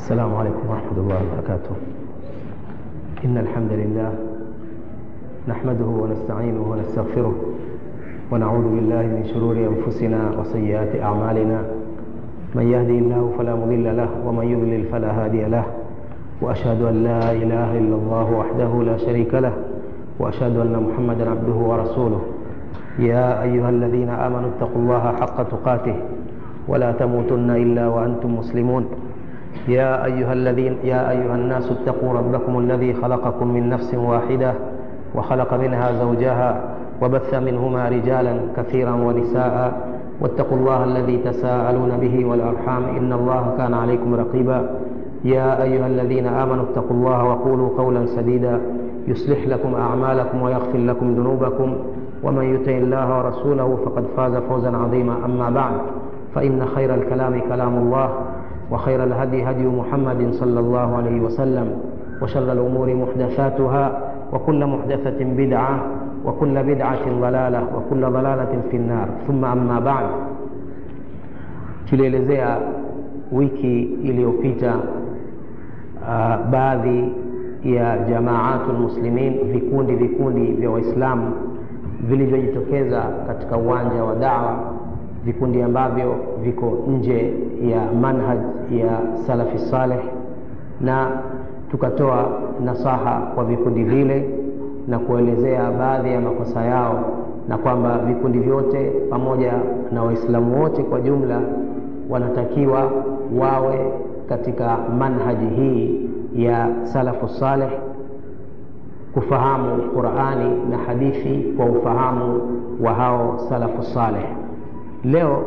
السلام عليكم ورحمة الله وبركاته إن الحمد لله نحمده ونستعينه ونستغفره ونعوذ بالله من شرور أنفسنا وسيئات أعمالنا من يهدي الله فلا مضل له ومن يضلل فلا هادي له وأشهد أن لا إله إلا الله وحده لا شريك له وأشهد أن محمدا عبده ورسوله يا أيها الذين آمنوا اتقوا الله حق تقاته ولا تموتن إلا وأنتم مسلمون يا أيها الذين يا أيها الناس اتقوا ربكم الذي خلقكم من نفس واحدة وخلق منها زوجها وبث منهما رجالا كثيرا ونساء واتقوا الله الذي تساءلون به والأرحام إن الله كان عليكم رقيبا يا أيها الذين آمنوا اتقوا الله وقولوا قولا سديدا يصلح لكم أعمالكم ويغفر لكم ذنوبكم ومن يطع الله ورسوله فقد فاز فوزا عظيما أما بعد فإن خير الكلام كلام الله وخير الهدي هدي محمد صلى الله عليه وسلم وشر الأمور محدثاتها وكل محدثة بدعة وكل بدعة ضلالة وكل ضلالة في النار ثم أما بعد tulielezea wiki iliyopita uh, baadhi ya jamaatu lmuslimin vikundi vikundi vya waislamu vilivyojitokeza katika uwanja wa dawa vikundi ambavyo viko nje ya manhaj ya salafi saleh na tukatoa nasaha kwa vikundi vile na kuelezea baadhi ya makosa yao na kwamba vikundi vyote pamoja na waislamu wote kwa jumla wanatakiwa wawe katika manhaji hii ya salafu saleh kufahamu qurani na hadithi kwa ufahamu wa hao salafu saleh leo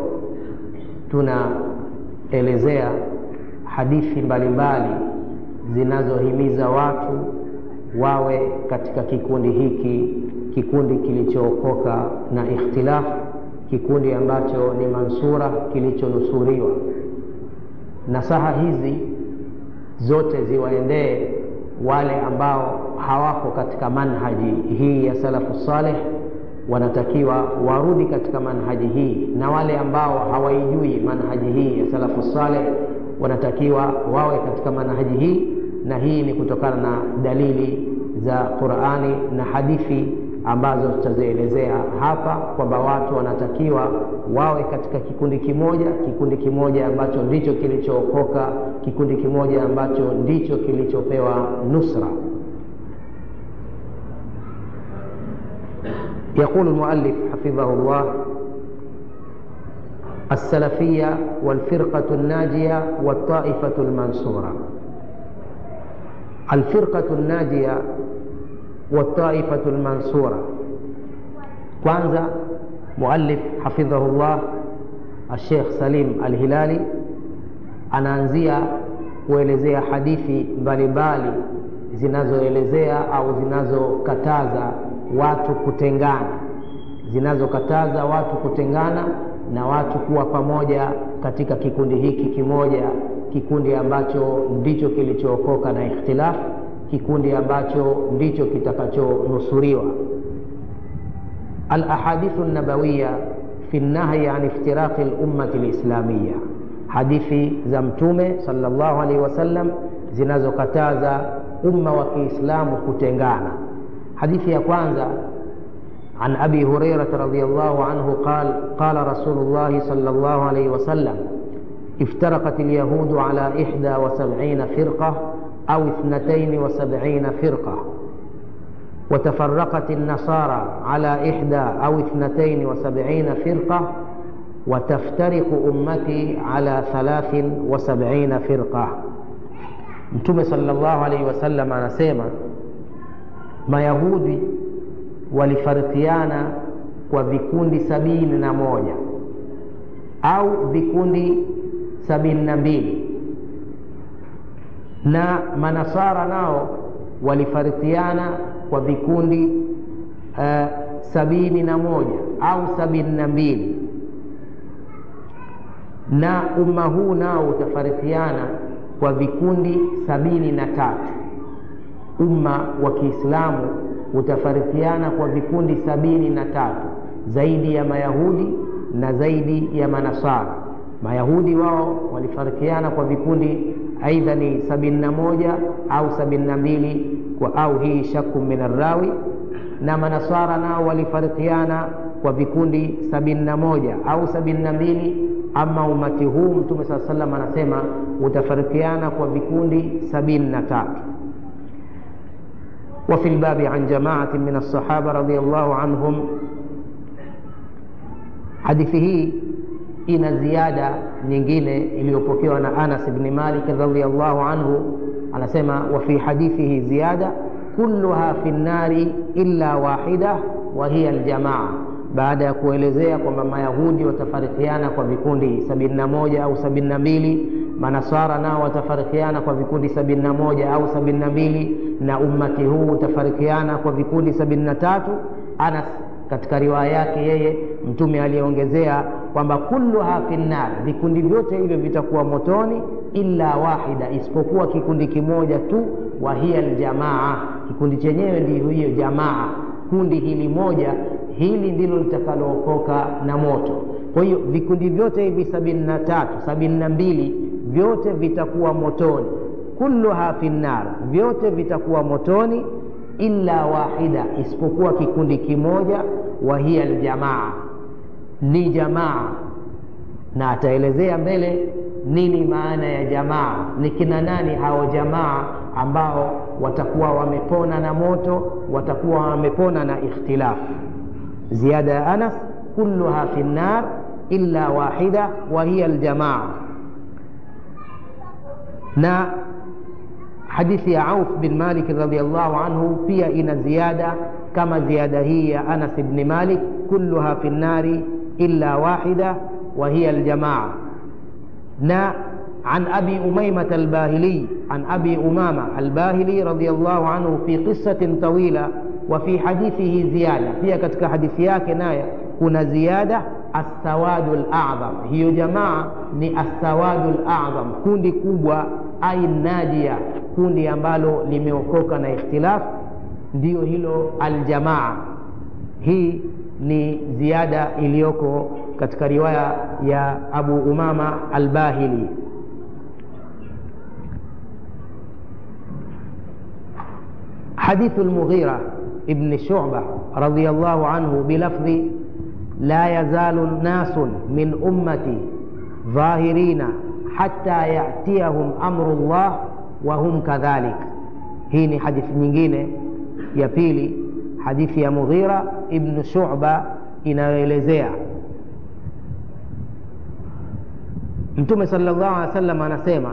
tunaelezea hadithi mbalimbali zinazohimiza watu wawe katika kikundi hiki kikundi kilichookoka na ikhtilafu kikundi ambacho ni mansura kilichonusuriwa nasaha hizi zote ziwaendee wale ambao hawako katika manhaji hii ya salafu saleh wanatakiwa warudi katika manhaji hii na wale ambao hawaijui manhaji hii ya salafu saleh wanatakiwa wawe katika manhaji hii na hii ni kutokana na dalili za qurani na hadithi ambazo tutazielezea hapa kwamba watu wanatakiwa wawe katika kikundi kimoja kikundi kimoja ambacho ndicho kilichookoka kikundi kimoja ambacho ndicho kilichopewa nusra يقول المؤلف حفظه الله السلفية والفرقة الناجية والطائفة المنصورة الفرقة الناجية والطائفة المنصورة kwanza muallif hafidhahullah الشيخ سليم الهلالي anaanzia kuelezea hadithi mbalimbali zinazoelezea au zinazokataza watu kutengana zinazokataza watu kutengana na watu kuwa pamoja katika kikundi hiki kimoja kikundi ambacho ndicho kilichookoka na ikhtilafu kikundi ambacho ndicho kitakachonusuriwa alahadithu nabawiya fi lnahyi an iftiraqi lummati lislamiya hadithi za mtume salllahu alaihi wasallam zinazokataza umma wa kiislamu kutengana hadithi ya kwanza عن أبي هريرة رضي الله عنه قال قال رسول الله صلى الله عليه وسلم افترقت اليهود على إحدى وسبعين فرقة أو اثنتين وسبعين فرقة وتفرقت النصارى على إحدى أو اثنتين وسبعين فرقة وتفترق أمتي على ثلاث وسبعين فرقة متوم صلى الله عليه وسلم anasema mayahudi walifarikiana kwa vikundi sabini na moja au vikundi sabini na mbili na manasara nao walifarikiana kwa vikundi uh, sabini na moja au sabini na mbili na umma huu nao utafarikiana kwa vikundi sabini na tatu umma wa kiislamu utafarikiana kwa vikundi sabini na tatu zaidi ya mayahudi na zaidi ya manasara mayahudi wao walifarikiana kwa vikundi aidha ni sabini na moja au sabini na mbili au hii shaku min arrawi na manaswara nao walifarikiana kwa vikundi sabini na moja au sabini na mbili ama umati huu mtume saa salam anasema utafarikiana kwa vikundi sabini na tatu وفي الباب عن جماعة من الصحابة رضي الله عنهم hadithi hii ina ziada nyingine iliyopokewa na anas bni malik radiallahu anhu anasema wa fi hadithihi ziyada kulluha fi nnari illa wahida wa hiya aljamaa baada ya kuelezea kwamba mayahudi watafarikiana kwa vikundi sabini na moja au sabini na mbili manasara nao watafarikiana kwa vikundi sabini na moja au sabini na mbili na ummati huu utafarikiana kwa vikundi sabini na tatu anas katika riwaya yake yeye mtume aliyeongezea kwamba kulluha fi nnar vikundi vyote hivyo vitakuwa motoni illa wahida isipokuwa kikundi kimoja tu wa hiya aljamaa kikundi chenyewe ndio hiyo jamaa kundi hili moja hili ndilo litakalookoka na moto kwa hiyo vikundi vyote hivi sabini na tatu sabini na mbili vyote vitakuwa motoni kulluha fi nnar vyote vitakuwa motoni illa wahida isipokuwa kikundi kimoja wa hiya aljamaa ni jamaa na ataelezea mbele nini maana ya jamaa ni kina nani hao jamaa ambao watakuwa wamepona na moto watakuwa wamepona na ikhtilaf ziada ya anas kulluha fi nnar illa wahida wa hiya aljamaa na hadithi ya auf bin malik radiallahu anhu pia ina ziada kama ziada hii ya anas bni malik kulluha fi nnari illa wahida wa hiya aljamaa na عن أبي أميمة الباهلي عن أبي أمامة الباهلي رضي الله عنه في قصة طويلة وفي حديثه زيادة فيها كتك حديثياك ناية كنا زيادة السواد الأعظم هي جماعة ni السواد الأعظم kundi kubwa ai najia kundi ambalo limeokoka na ikhtilaf ndiyo hilo aljamaa hii ni ziada iliyoko katika riwaya ya abu umama albahili حديث المغيرة ابن شعبة رضي الله عنه بلفظ لا يزال ناس من أمتي ظاهرين حتى يأتيهم أمر الله وهم كذلك hii ni hadithi nyingine ya pili hadithi ya mughira ibnu shuba inayoelezea mtume sala llahu alehi wa sallam anasema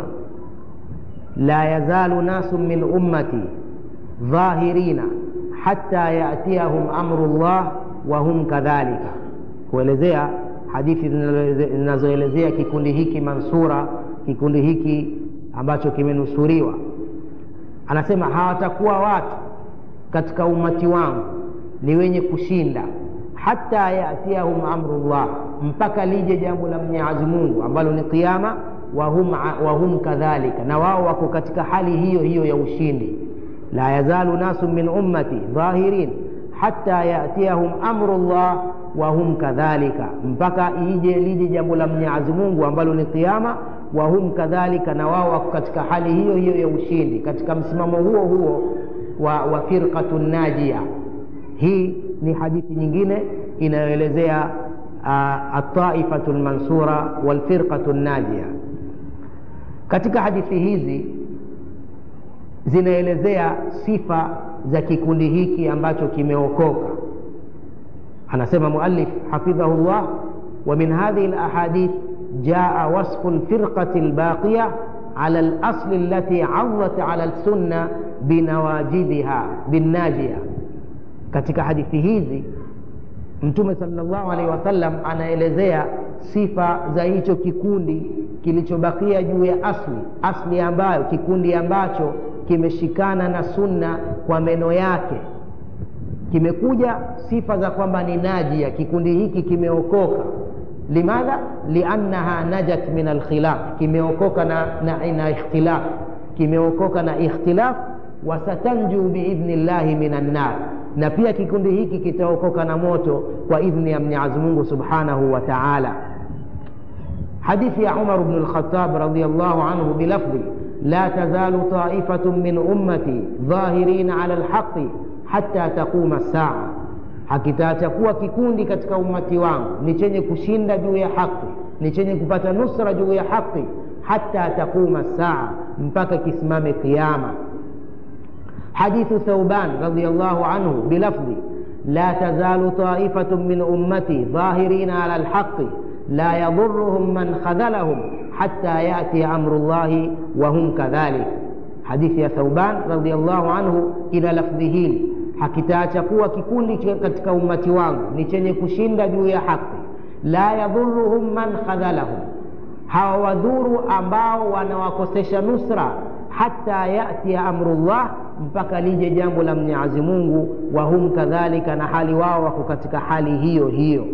la yazalu nasu min ummati dhahirina hata yatiyahum amru llah wahum kadhalika kuelezea hadithi zinazoelezea kikundi hiki mansura kikundi hiki ambacho kimenusuriwa anasema hawatakuwa watu katika umati wangu ni wenye kushinda hata yatiyahum amrullah mpaka lije jambo la mwenyezi mungu ambalo ni qiama wahum, wahum kadhalika na wao wako katika hali hiyo hiyo ya ushindi la yazalu nasu min ummati dhahirin hata yatiyahum amrullah wahum kadhalika mpaka ije lije jambo la mwenyezi mungu ambalo ni qiama wahum kadhalika na wao wako katika hali hiyo hiyo ya ushindi katika msimamo huo huo wa, wa firqatu najia hii ni hadithi nyingine inayoelezea uh, ataifatu lmansura walfirqatu najia katika hadithi hizi zinaelezea sifa za kikundi hiki ambacho kimeokoka anasema muallif hafidhahu llah wa min hadhihi lahadith jaa wasfu lfirqati lbaqiya ala lasli allati adhat ala lsunna binawajidiha binnajia katika hadithi hizi mtume salllahu alaihi wasallam anaelezea sifa za hicho kikundi kilichobakia juu ya asli asli ambayo kikundi ambacho kimeshikana na sunna kwa meno yake kimekuja sifa za kwamba ni najia kikundi hiki kimeokoka limadha liannaha najat min alkhilaf kimeokoka na, na, na ikhtilaf kimeokoka na ikhtilaf wasatanju biidhni llahi min annar na pia kikundi hiki kitaokoka na moto kwa idhni ya mwenyezi mungu subhanahu wa taala hadithi ya umar bnu lkhatab radiallahu anhu bilafdhi la tazalu taifatun min ummati dhahirina ala lhaqi hata taquma saa hakitaachakuwa kikundi katika ummati wangu ni chenye kushinda juu ya haqi ni chenye kupata nusra juu ya haqi hata taquma saa mpaka kisimame qiama حديث ثوبان رضي الله عنه بلفظ لا تزال طائفة من أمتي ظاهرين على الحق لا يضرهم من خذلهم حتى يأتي أمر الله وهم كذلك حديث يا ثوبان رضي الله عنه إلى لفظه hakitaachakuwa kikundi katika ummati wangu ni chenye kushinda juu ya haki la yadhuruhum man khadhalahum hawawadhuru ambao wanawakosesha nusra hata yatia amrullah mpaka lije jambo la mwenyezi mungu wahum kadhalika na hali wao wako katika hali hiyo hiyo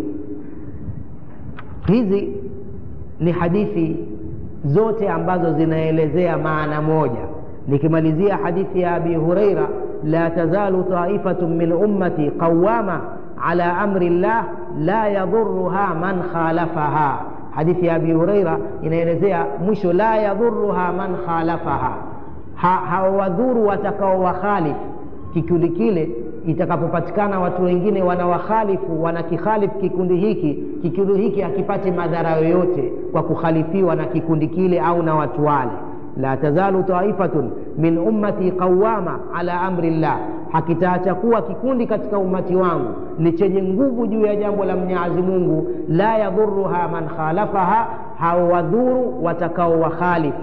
hizi ni hadithi zote ambazo zinaelezea maana moja nikimalizia hadithi ya abi hureira la tazalu taifatun min ummati qawama ala amri llah la yadhuruha man khalafaha hadithi ya abi hureira inaelezea mwisho la yadhuruha man khalafaha hawawadhuru ha, watakao wakhalifu kikundi kile itakapopatikana watu wengine wanawakhalifu wanakikhalifu kikundi hiki kikundi hiki hakipati madhara yoyote kwa kukhalifiwa na kikundi kile au na watu wale la tazalu taifatun min ummati qawama ala amri llah hakitaacha kuwa kikundi katika ummati wangu ni chenye nguvu juu ya jambo la mwenyezi mungu la yadhuruha man khalafaha hawadhuru watakao wakhalifu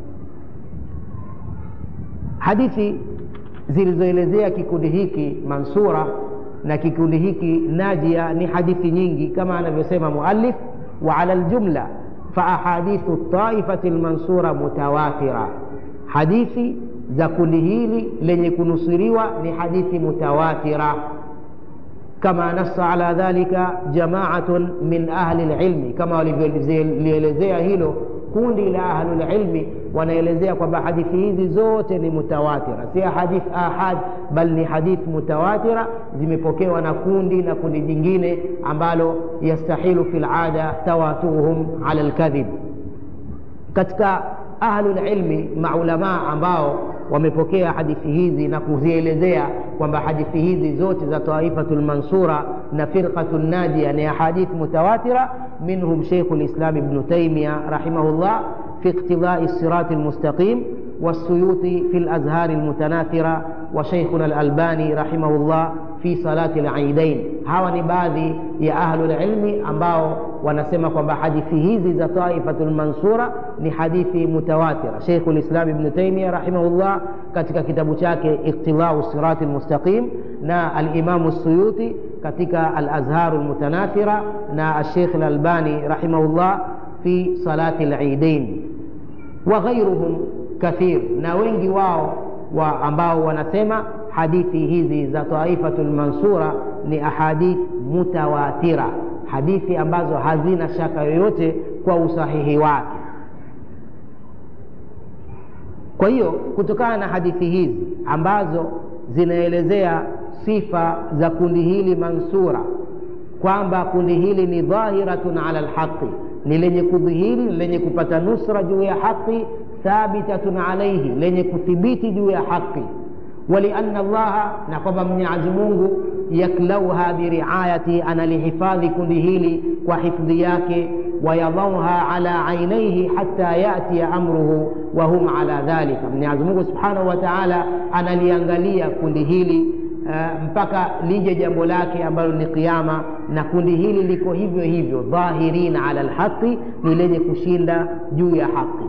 hadithi zilizoelezea kikundi hiki mansura na kikundi hiki najia ni hadithi nyingi kama anavyosema muallif wa ala ljumla faahadithu taifati lmansura mutawatira hadithi za kundi hili lenye kunusuriwa ni hadithi mutawatira kama nassa ala dhalika jamaatun min ahli lilmi kama walivyolielezea hilo kundi la ahlulilmi wanaelezea kwamba hadithi hizi zote ni mutawatira si hadith ahad bal ni hadith mutawatira zimepokewa na kundi na kundi jingine ambalo yastahilu fi lada tawaturuhum ala lkadhib katika ahlulilmi maulamaa ambao wamepokea hadithi hizi na kuzielezea kwamba hadithi hizi zote za taifatu lmansura na firqatu najia ni ahadith mutawatira minhum sheikhu lislam ibnu taimia rahimahullah في اقتضاء الصراط المستقيم والسيوطي في الأزهار المتناثرة وشيخنا الألباني رحمه الله في صلاة العيدين hawa ni baadhi ya ahlulilmi ambao wanasema kwamba hadithi hizi za taifatu lmansura ni hadithi mutawatira sheikhu lislam ibnu taimia rahimahullah katika kitabu chake iqtidau sirati lmustaqim na alimamu suyuti katika alazharu lmutanathira na alshekh lalbani rahimahullah fi salati lidain wa ghairuhum kathir na wengi wao wa ambao wanasema hadithi hizi za taifatu lmansura ni ahadith mutawatira hadithi ambazo hazina shaka yoyote kwa usahihi wake kwa hiyo kutokana na hadithi hizi ambazo zinaelezea sifa za kundi hili mansura kwamba kundi hili ni dhahiratun ala lhaqi ni lenye kudhihiri lenye kupata nusra juu ya haqi thabitatun alaihi lenye kuthibiti juu ya haqi walianna allaha na kwamba mwenyezi mungu yaklauha biriayati analihifadhi kundi hili kwa hifdhi yake wayadauha ala ainaihi hata yatia amruhu wahum ala dhalika mwenyezi mungu subhanahu wa taala analiangalia kundi hili Uh, mpaka lije jambo lake ambalo ni kiama na kundi hili liko hivyo hivyo dhahirina ala lhaqi ni lenye kushinda juu ya haqi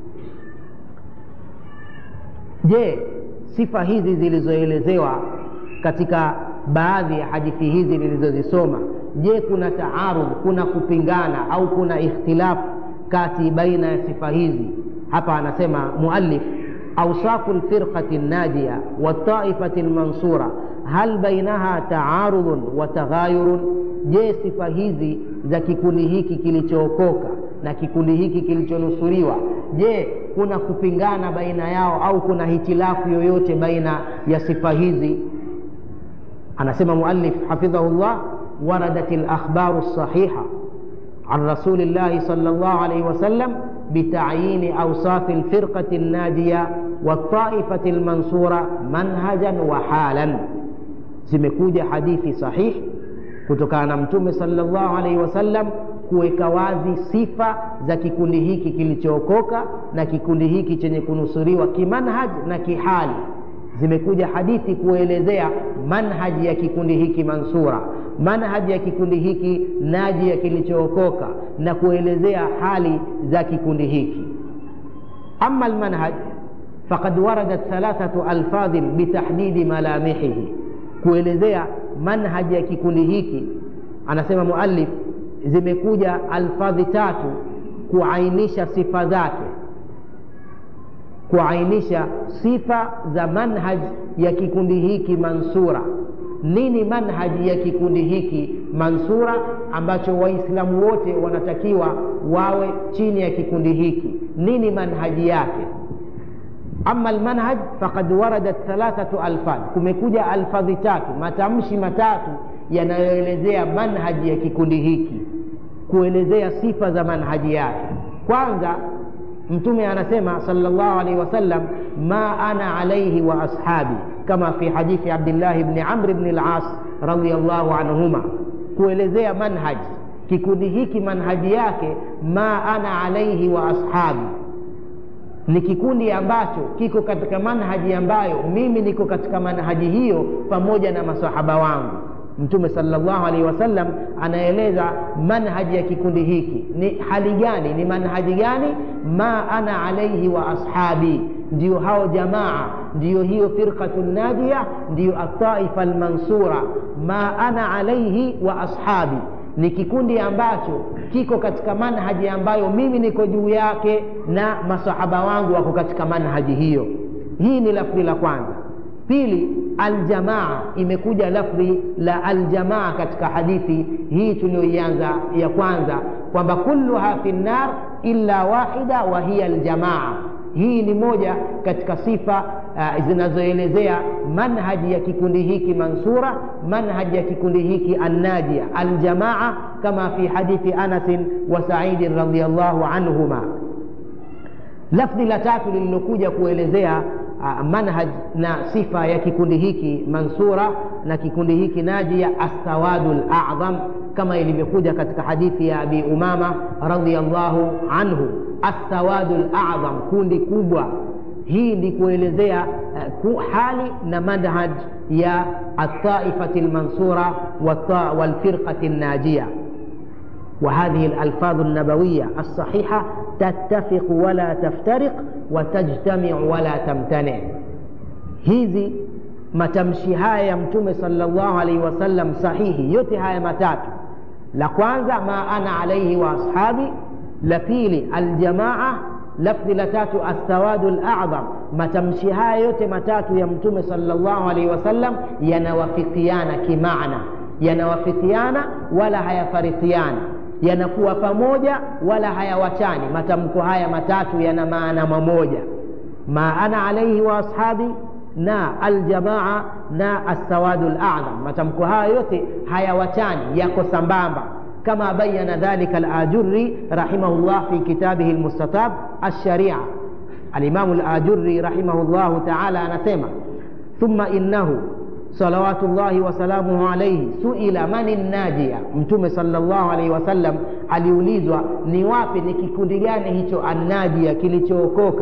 je sifa hizi zilizoelezewa katika baadhi ya hadithi hizi nilizozisoma je kuna taarudh kuna kupingana au kuna ikhtilafu kati baina ya sifa hizi hapa anasema muallif أوصاف الفرقة الناجية والطائفة المنصورة هل بينها تعارض وتغاير je sifa hizi za kikundi hiki kilichookoka na kikundi hiki kilichonusuriwa je kuna kupingana baina yao au kuna hitilafu yoyote baina ya sifa hizi anasema muallif hafidhahullah waradat lakhbaru lsahiha عن رسول الله صلى الله عليه وسلم bitayini ausafi lfirqati lnajiya waltaifati lmansura manhajan wa halan zimekuja hadithi sahihi kutokana na mtume salllahu alaihi wasallam kuweka wazi sifa za kikundi hiki kilichookoka na kikundi hiki chenye kunusuriwa kimanhaj na kihali zimekuja hadithi kuelezea manhaji ya kikundi hiki mansura manhaji ya kikundi hiki najia kilichookoka na kuelezea hali za kikundi hiki ama almanhaj faqad waradat thalathatu alfadhin bitahdidi malamihihi kuelezea manhaji ya kikundi hiki anasema muallif zimekuja alfadhi tatu kuainisha sifa zake kuainisha sifa za manhaj ya kikundi hiki mansura nini manhaji ya kikundi hiki mansura ambacho waislamu wote wanatakiwa wawe chini ya kikundi hiki nini manhaji yake ama almanhaj faqad waradat thalathatu alfadh kumekuja alfadhi tatu matamshi matatu yanayoelezea manhaji ya kikundi hiki kuelezea sifa za manhaji yake kwanza mtume anasema salllah alaihi wasallam ma ana alaihi wa ashabi kama fi hadithi abdillahi bni amri bni las radiallahu anhuma kuelezea manhaji kikundi hiki manhaji yake ma ana alaihi wa ashabi ni kikundi ambacho kiko katika manhaji ambayo mimi niko katika manhaji hiyo pamoja na masahaba wangu mtume salllahu alaihi wasallam anaeleza manhaji ya kikundi hiki ni hali gani ni manhaji gani ma ana alaihi wa ashabi ndiyo hao jamaa ndiyo hiyo firqatu nadia ndiyo ataifa almansura ma ana alaihi wa ashabi ni kikundi ambacho kiko katika manhaji ambayo mimi niko juu yake na masahaba wangu wako katika manhaji hiyo hii ni lafdhi la kwanza pili aljamaa imekuja lafdhi la aljamaa katika hadithi hii tuliyoianza ya kwanza kwamba kulluha fi nnar illa wahida wa hiya aljamaa hii ni moja katika sifa uh, zinazoelezea manhaji ya kikundi hiki mansura manhaji ya kikundi hiki annajia aljamaa kama fi hadithi anasin wa saidin radiallahu anhuma lafdhi la tatu lililokuja kuelezea uh, manhaj na sifa ya kikundi hiki mansura na kikundi hiki najia assawadu ladham kama ilivyokuja katika hadithi ya abi umama radiallahu anhu assawadu ladham kundi kubwa hii ni kuelezea uh, hali na manhaj ya altaifati lmansura walfirqati الناجيه وهذه الألفاظ النبوية الصحيحة تتفق ولا تفترق وتجتمع ولا تمتنع hizi matamshi haya ya mtume salllahu alaihi wasallam sahihi yote haya matatu la kwanza ma ana alaihi wa ashabi la pili aljamaa lafdhi la tatu assawadu ladham matamshi haya yote matatu ya mtume salllahu alaihi wasallam yanawafikiana kimaana yanawafikiana wala hayafarikiana yanakuwa pamoja wala hayawachani matamko haya matatu yana maana mamoja ma ana alaihi wa ashabi na aljamaa na assawadu ladham matamko haya yote hayawachani yako sambamba كما بين ذلك الآجري رحمه الله في كتابه المستطاب الشريعة الإمام الآجري رحمه الله تعالى نسمع ثم إنه صلوات الله وسلامه عليه سئل من الناجية mtume sallallahu alaihi wasallam aliulizwa ni wapi ni kikundi gani hicho annajia kilichookoka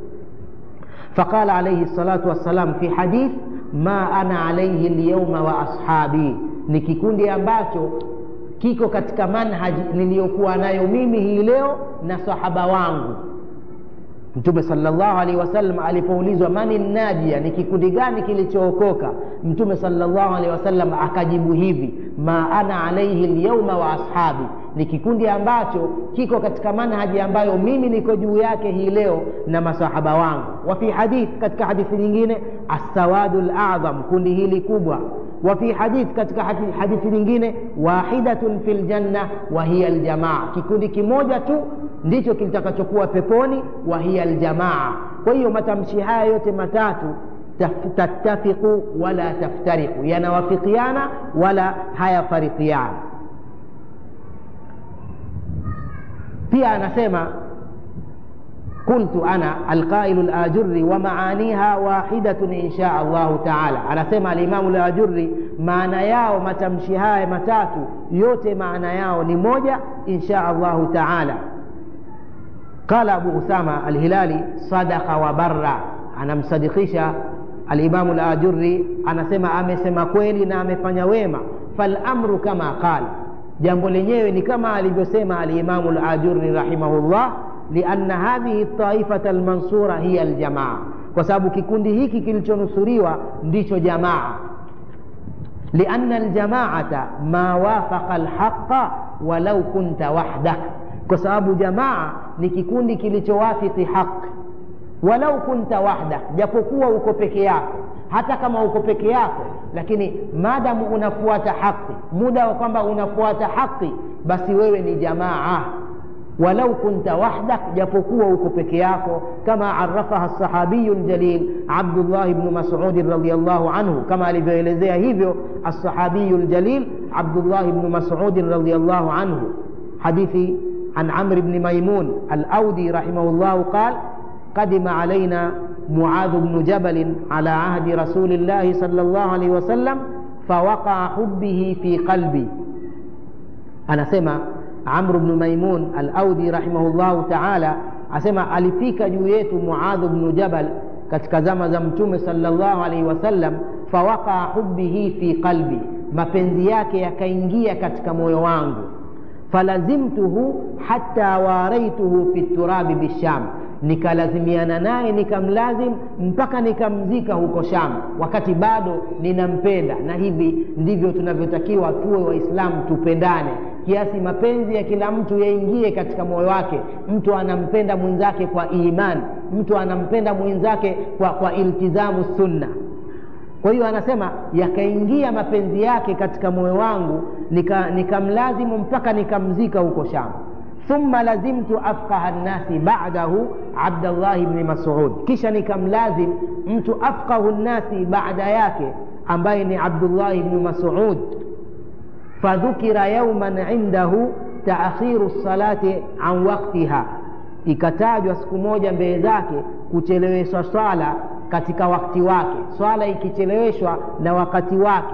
فقال عليه الصلاة والسلام في حديث ما أنا عليه اليوم وأصحابي ni kikundi ambacho kiko katika manhaji niliyokuwa nayo mimi hii leo na sahaba wangu mtume salllahu alaihi wasallam alipoulizwa mani najia ni kikundi gani kilichookoka mtume salllahu alaihi wasallam akajibu hivi ma ana alaihi lyauma wa ashabi ni kikundi ambacho kiko katika manhaji ambayo mimi niko juu yake hii leo na masahaba wangu wa fi hadith katika hadithi nyingine assawadu ladham kundi hili kubwa وفي حديث katika hadithi nyingine wahidatun fi ljanna wa hiya aljamaa kikundi kimoja tu ndicho kitakachokuwa peponi wa hiya aljamaa kwa hiyo matamshi haya yote matatu tattafiqu wala taftariqu yanawafikiana wala hayafarikiana pia anasema qultu ana alqailu lajuri wa maaniha wahidatun insha allahu taala anasema alimamu lajuri maana yao matamshi haya matatu yote maana yao ni moja insha allahu taala qala abu usama alhilali sadaka wa barra anamsadikisha alimamu lajuri anasema amesema kweli na amefanya wema falamru kama qala jambo lenyewe ni kama alivyosema alimamu lajuri rahimahullah lianna hadhihi taifata almansura hiya aljamaa kwa sababu kikundi hiki kilichonusuriwa ndicho jamaa lianna aljamaata ma wafaqa alhaqa walau kunta wahdak kwa sababu jamaa ni kikundi kilichowafiki haqi walau kunta wahdak japokuwa uko peke yako hata kama uko peke yako lakini maadamu unafuata haqi muda wa kwamba unafuata haqi basi wewe ni jamaa walau kunta wahdak japokuwa uko peke yako kama arafaha sahabiyu ljalil abdullah bnu masudin radiallahu anhu kama alivyoelezea hivyo alsahabiyu ljalil abdullah bnu masudin radiallahu anhu hadithi عن عمرو بن ميمون الأودي رحمه الله قال قدم علينا معاذ بن جبل على عهد رسول الله صلى الله عليه وسلم فوقع حبه في قلبي أنا سمع عمرو بن ميمون الأودي رحمه الله تعالى asema alifika juu yetu muadhu bnu jabal katika zama za mtume salllahu alaihi wasallam fawaqaa hubihi fi qalbi mapenzi yake yakaingia katika moyo wangu falazimtuhu hata waraituhu fi turabi bisham nikalazimiana naye nikamlazim mpaka nikamzika huko sham wakati bado ninampenda na hivi ndivyo tunavyotakiwa tuwe waislamu tupendane kiasi mapenzi ya kila mtu yaingie katika moyo wake mtu anampenda mwenzake kwa imani mtu anampenda mwenzake kwa, kwa iltizamu sunna kwa hiyo anasema yakaingia mapenzi yake katika moyo wangu nikamlazimu nika mpaka nikamzika huko sham thumma lazimtu afqaha nnasi badahu abdallahi bni masud kisha nikamlazim mtu afqahu nnasi baada yake ambaye ni abdullahi bni masud fadhukira yauman indahu taakhiru lsalati an waktiha ikatajwa siku moja mbele zake kucheleweshwa swala katika wakati wake swala ikicheleweshwa na wakati wake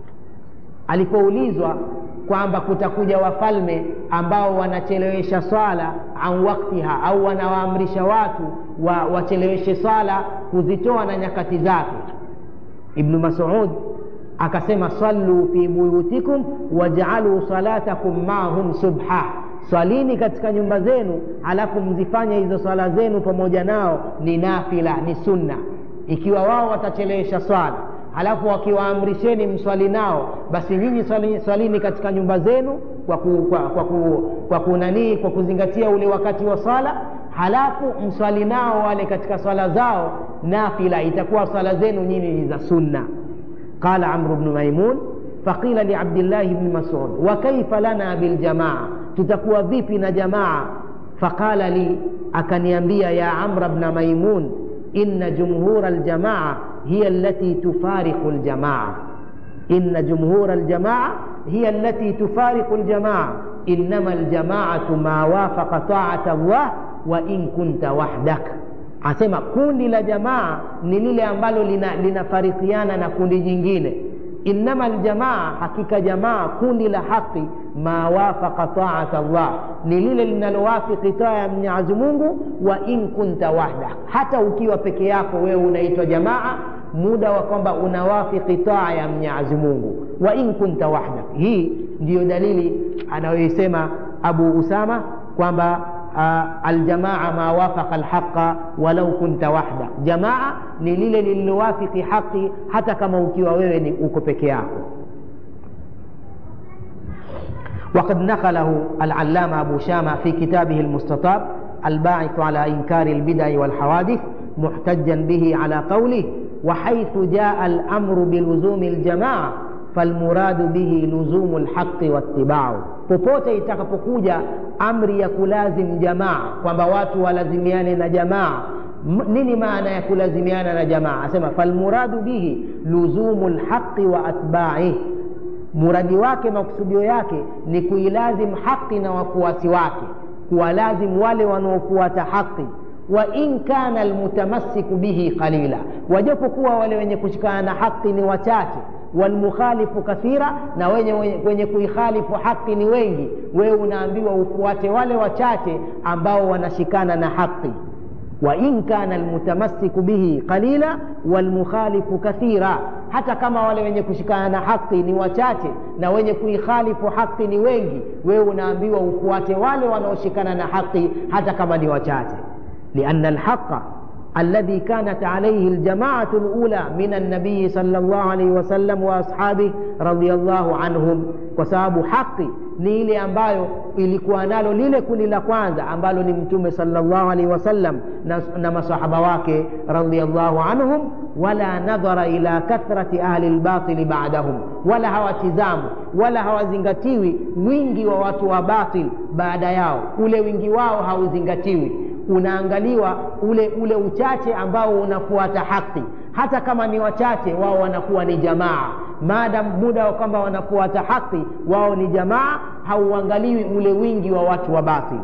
alipoulizwa kwamba kutakuja wafalme ambao wanachelewesha swala an waktiha au wanawaamrisha watu wa, wacheleweshe swala kuzitoa na nyakati zake ibnu masud akasema sallu fi buyutikum wajaaluu salatakum maahum subha swalini katika nyumba zenu alafu mzifanye hizo swala zenu pamoja nao ni nafila ni sunna ikiwa wao watachelewesha swala halafu wakiwaamrisheni mswali nao basi nyinyi swalini, swalini katika nyumba zenu kwa, ku, kwa, kwa, ku, kwa kunanii kwa kuzingatia ule wakati wa swala halafu mswali nao wale katika swala zao nafila itakuwa swala zenu nyinyi ni za sunna qala amru bnu maimun faqila liabdillahi bni masud wa kaifa lana biljamaa tutakuwa vipi na jamaa faqala li akaniambia ya amra bna maimun inna jumhura aljamaa hiya allati tufariqu aljamaa inna jumhura aljamaa hiya allati tufariqu aljamaa innama aljamaatu ma wafaqa taata allah wa in kunta wahdak asema kundi la jamaa ni lile ambalo linafarikiana lina na kundi jingine innama aljamaa hakika jamaa kundi la haqi ma wafaqa taata llah ni lile linalowafiki taa ya mwenyezi mungu wa in kunta wahda hata ukiwa peke yako wewe unaitwa jamaa muda wa kwamba unawafiki taa ya mwenyezi mungu wa in kunta wahda hii ndiyo dalili anayoisema abu usama kwamba uh, aljamaa ma wafaqa lhaqa walau kunta wahda jamaa ni lile lililowafiki haqi hata kama ukiwa wewe ni uko peke yako وقد نقله العلامة أبو شامة في كتابه المستطاب الباعث على إنكار البدع والحوادث محتجا به على قوله وحيث جاء الأمر بلزوم الجماعة فالمراد به لزوم الحق واتباعه popote itakapokuja amri ya kulazim jamaa kwamba watu walazimiane na jamaa nini maana ya kulazimiana na jamaa asema falmuradu bihi luzumu lhaqi wa atbaih muradi wake makusudio yake ni kuilazim haqi na wafuasi wake kuwalazim wale wanaofuata haqi wa in kana almutamassiku bihi qalila wajapokuwa wale wenye kushikana na haki ni wachache walmukhalifu kathira na wenye, wenye kuikhalifu haki ni wengi wewe unaambiwa ufuate wale wachache ambao wanashikana na haki wain kana almutamassiku bihi qalila walmukhalifu kathira hata kama wale wenye kushikana na haki ni wachache na wenye kuikhalifu haki ni wengi wewe unaambiwa ufuate wale wanaoshikana na haki hata kama ni wachache lianna alhaqa الذي كانت عليه الجماعة الأولى من النبي صلى الله عليه وسلم وأصحابه رضي الله عنهم وسبب حقي ni ile ambayo ilikuwa nalo lile kundi la kwanza ambalo ni mtume salllahu alaihi wasallam na, na masahaba wake radiallahu anhum wala nadhara ila kathrati ahli lbatili badahum wala hawatizamu wala hawazingatiwi wingi wa watu wa batil baada yao ule wingi wao hauzingatiwi unaangaliwa ule ule uchache ambao unafuata haki hata kama ni wachache wao wanakuwa ni jamaa maadam muda wa kwamba wanafuata haki wao ni jamaa hauangaliwi ule wingi wa watu wa batil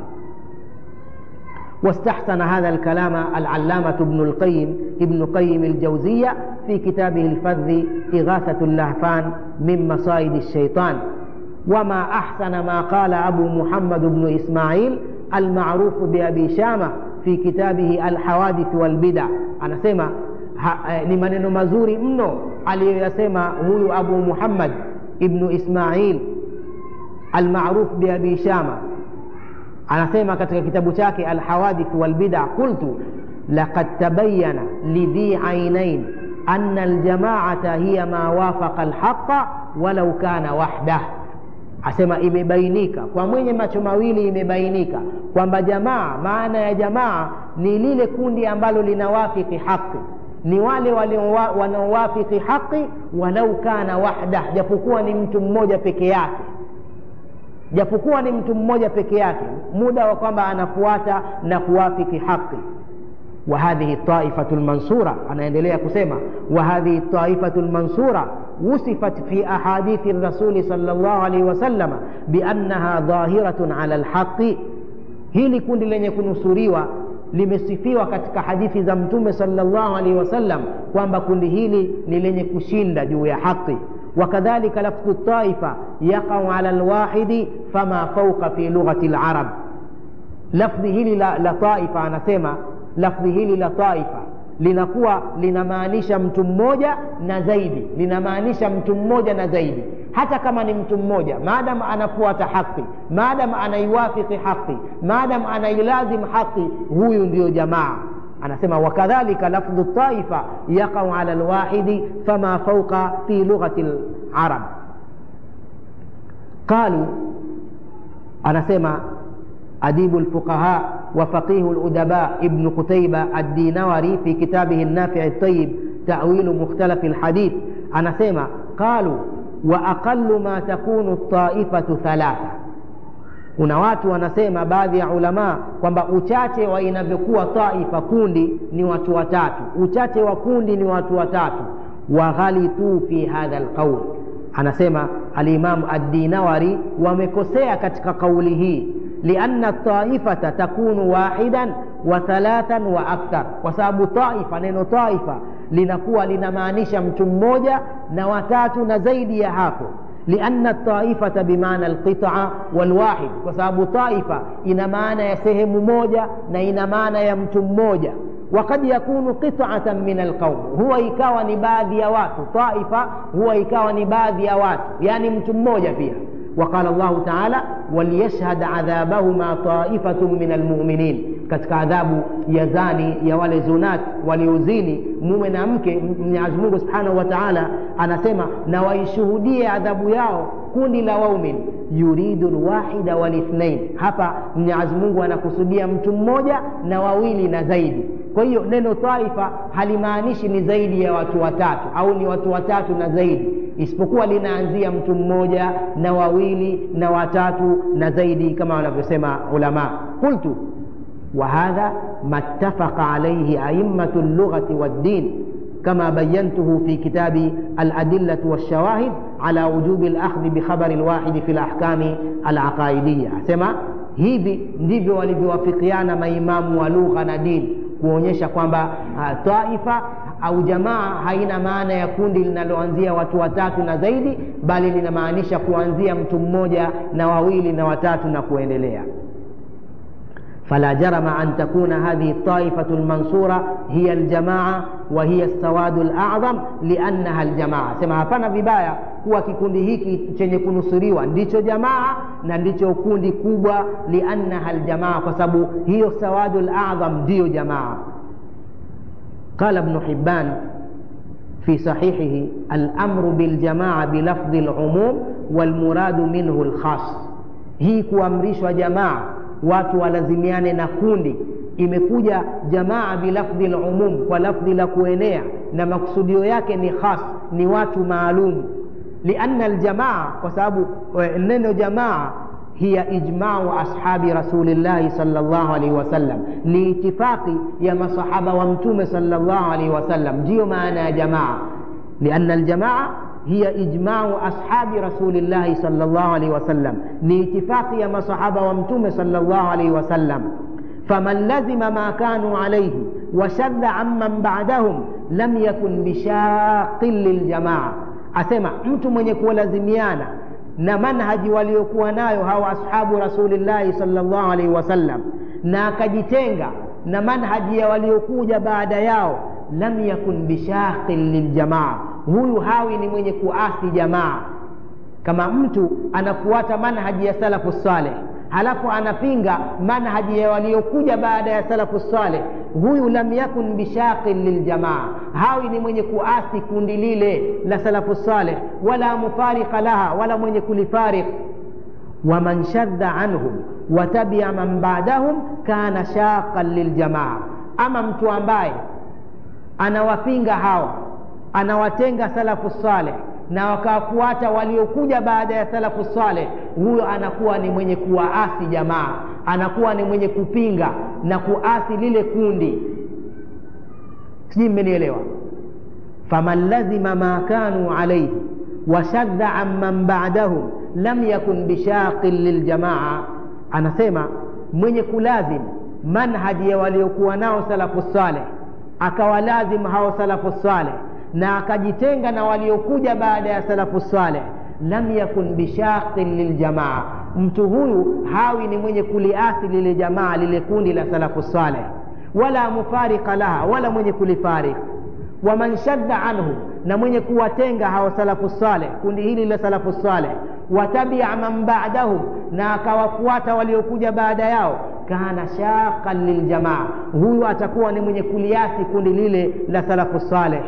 واستحسن هذا الكلام العلامة ابن القيم ابن قيم الجوزية في كتابه الفذ إغاثة اللهفان من مصائد الشيطان وما أحسن ما قال أبو محمد بن إسماعيل المعروف بأبي شامة في كتابه الحوادث والبدع أنا سمع ni maneno mazuri mno aliyoyasema huyu abu muhammad ibnu ismail almaruf biabi shama anasema katika kitabu chake alhawadith walbida qultu laqad tabayana lidhi ainain ana aljamaata hiya ma wafaqa alhaqa walau kana wahdah asema imebainika kwa mwenye macho mawili imebainika kwamba jamaa maana ya jamaa ni lile kundi ambalo linawafiki haki ni wale wanaowafiki haki walau kana wahda japokuwa ni mtu mmoja peke yake japokuwa ni mtu mmoja peke yake muda wa kwamba anafuata na kuwafiki haki وهذه الطائفة المنصورة أنا أندليا كسيما وهذه الطائفة المنصورة وصفت في أحاديث الرسول صلى الله عليه وسلم بأنها ظاهرة على الحق هي kundi lenye kunusuriwa limesifiwa katika hadithi za mtume salllahu alaihi wasallam kwamba kundi hili ni lenye kushinda juu ya haqi وكذلك لفظ الطائفة يقع على الواحد فما فوق في لغة العرب لفظ hili la, la taifa anasema lafdhi hili la taifa linakuwa linamaanisha mtu mmoja na zaidi linamaanisha mtu mmoja na zaidi hata kama ni mtu mmoja maadamu anafuata haki maadamu anaiwafiki haki maadamu anailazim haki huyu ndiyo jamaa anasema wakadhalika lafdhu taifa yaqau ala lwahidi fama fauqa fi lughati larab qalu anasema أديب الفقهاء وفقيه الأدباء ابن قتيبة الدينوري في كتابه النافع الطيب تأويل مختلف الحديث أنا سيما قالوا وأقل ما تكون الطائفة ثلاثة kuna watu wanasema baadhi ya ulamaa kwamba uchache wa inavyokuwa taifa kundi ni watu watatu uchache wa kundi ni watu watatu waghalituu fi hadha lqaul anasema alimamu addinawari wamekosea katika kauli hii لأن الطائفة تكون واحدا وثلاثا وأكثر وسبب طائفة نينو طائفة لنكوى لنمانيشا mtu mmoja na watatu na zaidi ya hapo لأن الطائفة بمعنى القطعة والواحد وسبب طائفة إن معنى يا سهم موجة na ina maana ya mtu mmoja وقد يكون قطعة من القوم هو ikawa ni baadhi ya watu طائفة huwa ikawa ni baadhi ya watu yani mtu mmoja pia وقال الله تعالى وليشهد عذابهما طائفة من المؤمنين katika adhabu ya zani ya wale zunat waliozini mume na mke mwenyezi mungu subhanahu wa taala anasema na waishuhudie adhabu yao kundi la waumin yuridu lwahida walithnain hapa mwenyezi mungu anakusudia mtu mmoja na wawili na zaidi kwa hiyo neno taifa halimaanishi ni zaidi ya watu watatu au ni watu watatu na zaidi isipokuwa linaanzia mtu mmoja na wawili na watatu na zaidi kama wanavyosema ulama qultu وهذا ما اتفق عليه أئمة اللغة والدين كما بينته في كتاب الأدلة والشواهد على وجوب الأخذ بخبر الواحد في الأحكام العقائدية سمع hivi ndivyo walivyowafikiana maimamu wa lugha na dini kuonyesha kwamba uh, taifa au jamaa haina maana ya kundi linaloanzia watu watatu na zaidi bali linamaanisha kuanzia mtu mmoja na wawili na watatu na kuendelea فلا جرم أن تكون هذه الطائفة المنصورة هي الجماعة وهي السواد الأعظم لأنها الجماعة سما hapana vibaya kuwa kikundi hiki chenye kunusuriwa ndicho jamaa na ndicho kundi kubwa liannaha aljamaa kwa sababu hiyo sawadu ladham ndiyo jamaa قال ابن حبان في صحيحه الأمر بالجماعة بلفظ العموم والمراد منه الخاص hii kuamrishwa jamaa watu walazimiane na kundi imekuja jamaa bilafdhi lumum kwa lafdhi la kuenea na makusudio yake ni khas ni watu maalum lianna aljamaa kwa sababu neno jamaa hiya ijmau ashabi rasulillahi salllah alaihi wasallam ni itifaqi ya masahaba wa mtume salllah alaihi wasallam ndiyo maana ya jamaa lianna aljamaa هي إجماع أصحاب رسول الله صلى الله عليه وسلم لاتفاق يا مصحابة ومتوم صلى الله عليه وسلم فمن لزم ما كانوا عليه وشذ عمن بعدهم لم يكن بشاق للجماعة أسمع mtu mwenye kuwalazimiana na manhaji waliokuwa nayo hawa ashabu rasulillahi salllah alaihi wasallam na akajitenga na manhaji ya waliokuja baada yao lam yakun bishaqin liljamaa huyu hawi ni mwenye kuasi jamaa kama mtu anafuata manhaji ya salafu saleh halafu anapinga manhaji ya waliokuja baada ya salafu saleh huyu lam yakun bishaqin liljamaa hawi ni mwenye kuasi kundi lile la salafu saleh wala mufarika laha wala mwenye kulifariq waman shadda anhum watabia man badahum kana shaqan liljamaa ama mtu ambaye anawapinga hawa anawatenga salafu saleh na wakafuata waliokuja baada ya salafu saleh huyo anakuwa ni mwenye kuwaasi jamaa anakuwa ni mwenye kupinga na kuasi lile kundi sijui mmenielewa faman lazima ma kanu alaihi washadha an man badahum lam yakun bishaqin liljamaa anasema mwenye kulazim manhaji ya waliokuwa nao salafu saleh akawalazim hao salafu saleh na akajitenga na waliokuja baada ya salafu saleh lam yakun bishaqin liljamaa mtu huyu hawi ni mwenye kuliasi lile jamaa lile kundi la salafu saleh wala mufarika laha wala mwenye kulifarik waman shadda anhu na mwenye kuwatenga hao salafu saleh kundi hili la salafu saleh watabia man badahum na akawafuata waliokuja baada yao kana shaqan liljamaa huyu atakuwa ni mwenye kuliasi kundi lile la salafu saleh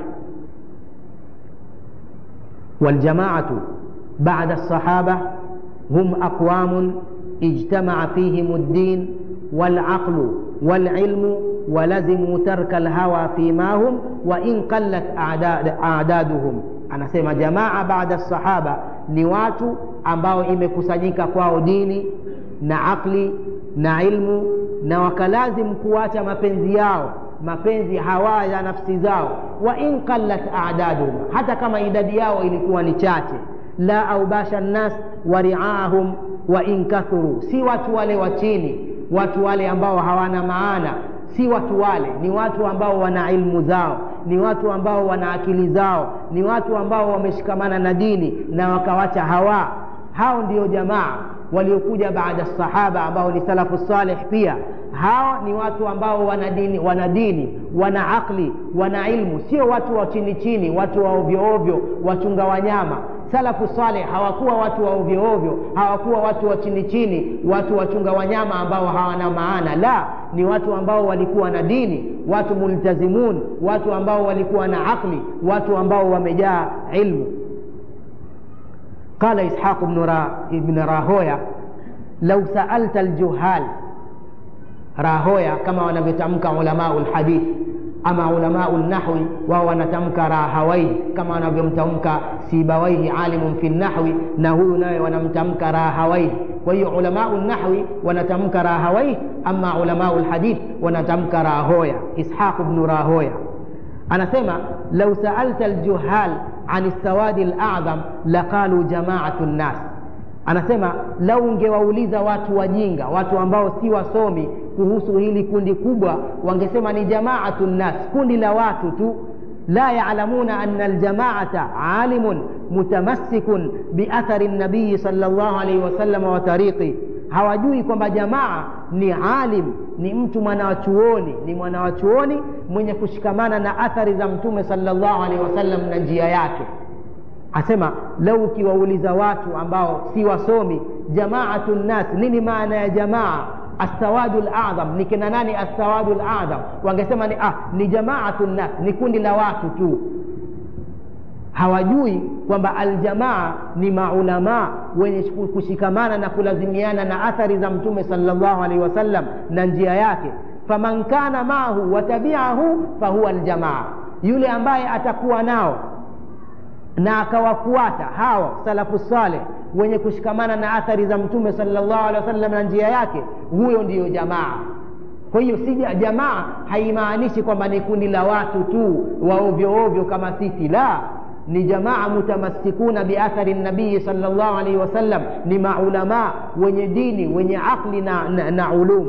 والجماعة بعد الصحابة هم أقوام اجتمع فيهم الدين والعقل والعلم ولزموا ترك الهوى فيما هم وإن قلت أعداد أعدادهم anasema jamaa baada sahaba ni watu ambao imekusanyika kwao dini na akli na ilmu na wakalazim kuacha mapenzi yao mapenzi hawa ya nafsi zao wa in qallat adaduhum hata kama idadi yao ilikuwa ni chache la aubasha nnas wa riaahum wa in kathuru si watu wale wa chini watu wale ambao hawana maana si watu wale ni watu ambao wana ilmu zao ni watu ambao wana akili zao ni watu ambao wameshikamana na dini na wakawacha hawa hao ndio jamaa waliokuja baada sahaba ambao ni salafu saleh pia hawa ni watu ambao wana dini wana dini wana akli wana ilmu sio watu wa chini chini watu wa ovyo ovyo wachunga wanyama salafu saleh hawakuwa watu wa ovyo ovyo hawakuwa watu wa chini chini watu wachunga wanyama ambao hawana maana la ni watu ambao walikuwa na dini watu multazimun watu ambao walikuwa na akli watu ambao wamejaa ilmu قال إسحاق بن, را... بن راهويا لو سألت الجهال راهويا كما ونبتمك علماء الحديث أما علماء النحو وهو نتمك راهويه كما ونبتمك سيبويه عالم في النحو نهو ونمتمك راهويه وهي علماء النحو ونتمك راهويه أما علماء الحديث ونتمك راهويا إسحاق بن راهويا anasema lau saalta aljuhal an lsawadi ladham laqalu jamaatu nnas anasema lau ungewauliza watu wajinga watu ambao si wasomi kuhusu hili kundi kubwa wangesema ni jamaatu nnas kundi la watu tu la yalamuna ana aljamaata alimun mutamassikun biathari nabiyi sal llahu alaihi wasalama wa tariqi hawajui kwamba jamaa ni alim ni mtu mwanawachuoni ni mwanawachuoni mwenye kushikamana na athari za mtume salllahu alaihi wasallam na njia yake asema lau ukiwauliza watu ambao si wasomi jamaatu nnas nini maana ya jamaa assawadu ladham ni kina nani assawadu ladham wangesema ni, ah, ni jamaatu nnas ni kundi la watu tu hawajui kwamba aljamaa ni maulamaa wenye kushikamana na kulazimiana na athari za mtume salllahu alaihi wasallam na njia yake faman kana maahu watabiahu fahuwa aljamaa yule ambaye atakuwa nao na akawafuata hawa salafu saleh wenye kushikamana na athari za mtume salllahu alehi wasallam na njia yake huyo ndiyo jamaa kwa hiyo si jamaa haimaanishi kwamba ni kundi la watu tu wa ovyo ovyo kama sisi la ni jamaa mutamassikuna biathari nabii salllahu alaihi wasallam ni maulamaa wenye dini wenye aqli na, na, na ulum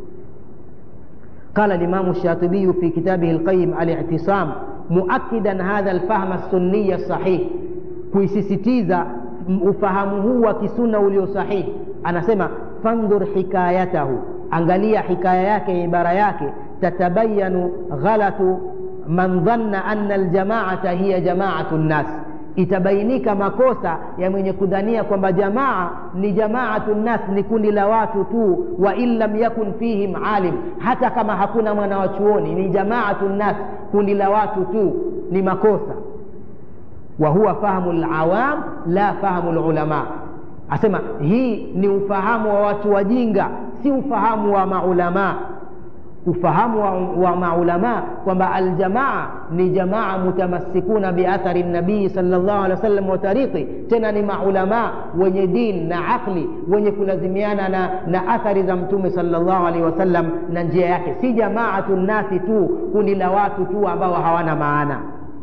قال الإمام الشاطبي في كتابه القيم الاعتصام مؤكدا هذا الفهم السني الصحيح kuisisitiza ufahamu huu wa kisuna ulio sahihi anasema fandhur hikayatahu angalia hikaya yake ibara yake tatabayanu ghalatu man dhanna anna aljamaata hiya jamaatu nnas itabainika makosa ya mwenye kudhania kwamba jamaa ni jamaatu nnas ni kundi la watu tu wa in lam yakun fihim alim hata kama hakuna mwana wa chuoni ni jamaatu nnas kundi la watu tu ni makosa wa huwa fahmu lawam la fahmu lulama asema hii ni ufahamu wa watu wajinga si ufahamu wa maulamaa ufahamu wa, wa maulamaa kwamba aljamaa ni jamaa mutamassikuna biathari nabii salllah alehi wa sallam wa tariqi tena ni maulamaa wenye din na aqli wenye kulazimiana na, na athari za mtume salllah alehi wasallam na njia yake si jamaatu nnasi tu kundi la watu tu ambao hawana maana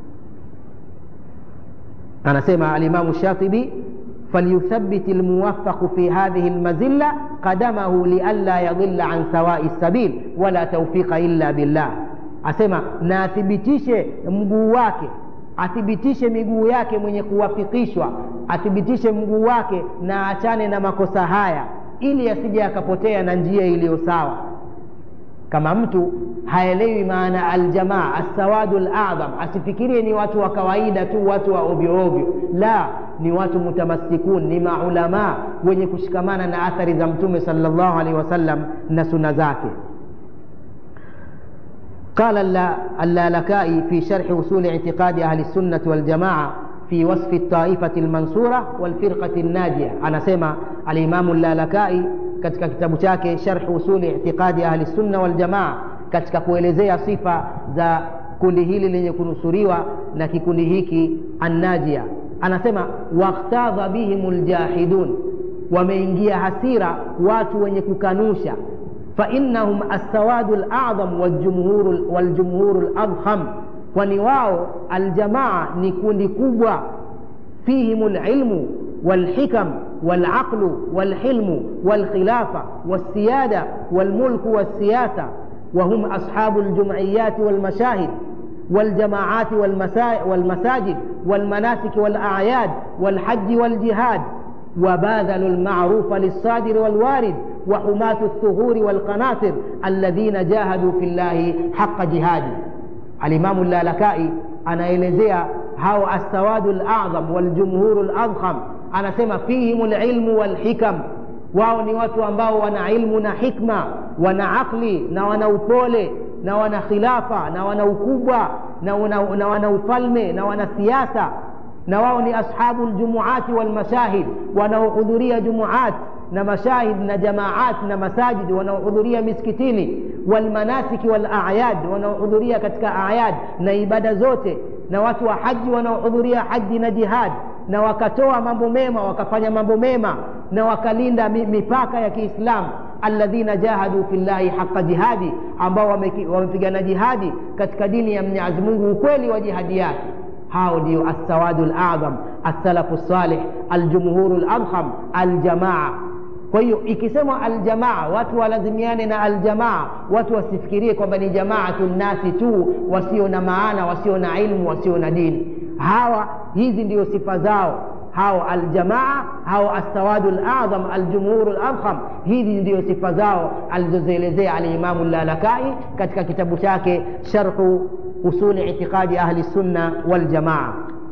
anasema alimamu shatibi فليثبت الموفق في هذه المزلة قدمه لئلا يضل عن سواء السبيل ولا توفيق إلا بالله asema na athibitishe mguu wake athibitishe miguu yake mwenye kuwafikishwa athibitishe mguu wake na achane na makosa haya ili asije akapotea na njia iliyo sawa kama mtu haelewi maana aljamaa assawadu ladham asifikirie ni watu wa kawaida tu watu wa ovyo ovyo la ni watu mutamassikun ni maulamaa wenye kushikamana na athari za mtume salllahu alehi wasallam na suna zake قال اللالكائي في شرح وصول اعتقاد أهل السنة والجماعة في وصف الطائفة المنصورة والفرقة الناجية أنا سمع الإمام اللالكائي katika kitabu chake sharh usuli itiqadi ahli sunna waljamaa katika kuelezea sifa za kundi hili lenye kunusuriwa na kikundi hiki annajia anasema wakhtadha bihim ljahidun wameingia hasira watu wenye kukanusha فإنهم السواد الأعظم والجمهور والجمهور الأضخم kwani wao aljamaa ni kundi kubwa fihim lilmu والحكم والعقل والحلم والخلافة والسيادة والملك والسياسة وهم أصحاب الجمعيات والمشاهد والجماعات والمساجد والمناسك والأعياد والحج والجهاد وباذلوا المعروف للصادر والوارد وحماة الثغور والقناطر الذين جاهدوا في الله حق جهاده الإمام اللالكائي أنا إليزيا هاو السواد الأعظم والجمهور الأضخم anasema fihim lilmu walhikam wao ni watu ambao wana ilmu na hikma wana aqli na wana upole na wana khilafa na wana ukubwa na wana, na wana ufalme na wana siasa na wao ni ashabu ljumuati walmashahid wanaohudhuria jumuat na mashahid na jamaat na masajid wanaohudhuria miskitini walmanasiki walayad wanaohudhuria katika ayad na ibada zote na watu wa haji wanaohudhuria haji na jihad na wakatoa mambo mema wakafanya mambo mema na wakalinda mipaka ya kiislamu alladhina jahadu fi llahi haqa jihadi ambao wamepigana jihadi katika dini ya mwenyezi mungu ukweli wa jihadi yake hao ndio assawadu ladham assalafu salih aljumhuru ladham aljamaa kwa hiyo ikisema aljamaa watu walazimiane na aljamaa watu wasifikirie kwamba ni jamaatu nnasi tu wasio na maana wasio na ilmu wasio na dini hawa hizi ndio sifa zao hao aljamaa hao assawadu ladham aljumhuru ladham hizi ndio sifa zao alizozielezea alimamu llalakai katika kitabu chake sharhu usuli itiqadi ahli sunna waljamaa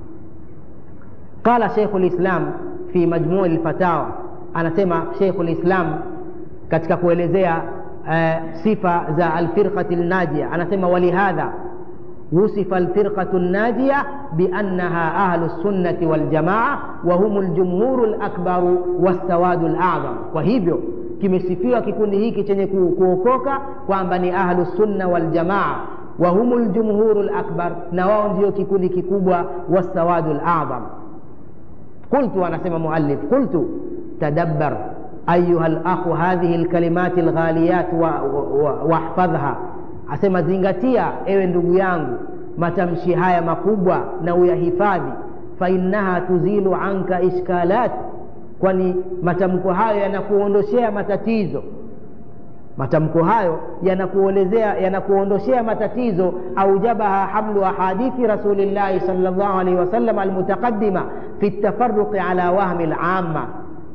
qala sheikhu lislam fi majmui lfatawa anasema sheikhu lislam katika kuelezea uh, sifa za alfirqati lnajia anasema walihadha وصف الفرقة الناجية بأنها أهل السنة والجماعة وهم الجمهور الأكبر والسواد الأعظم وهيبيو kimesifiwa kikundi hiki chenye kuokoka kwamba ni ahlu sunna waljamaa wahumu ljumhuru lakbar na wao ndio kikundi kikubwa wassawadu ladham qultu anasema muallif qultu tadabbar ayuha lakhu hadhihi lkalimati lghaliyat wahfadhha wa, wa, asema zingatia ewe ndugu yangu matamshi haya makubwa na uyahifadhi fainnaha tuzilu anka ishkalat kwani matamko hayo yanakuondoshea matatizo matamko hayo yanakuelezea yanakuondoshea matatizo aujabaha hamlu ahadithi rasulillahi sal llahu alaihi wasallam almutaqadima fi ltafaruqi ala wahmi lamma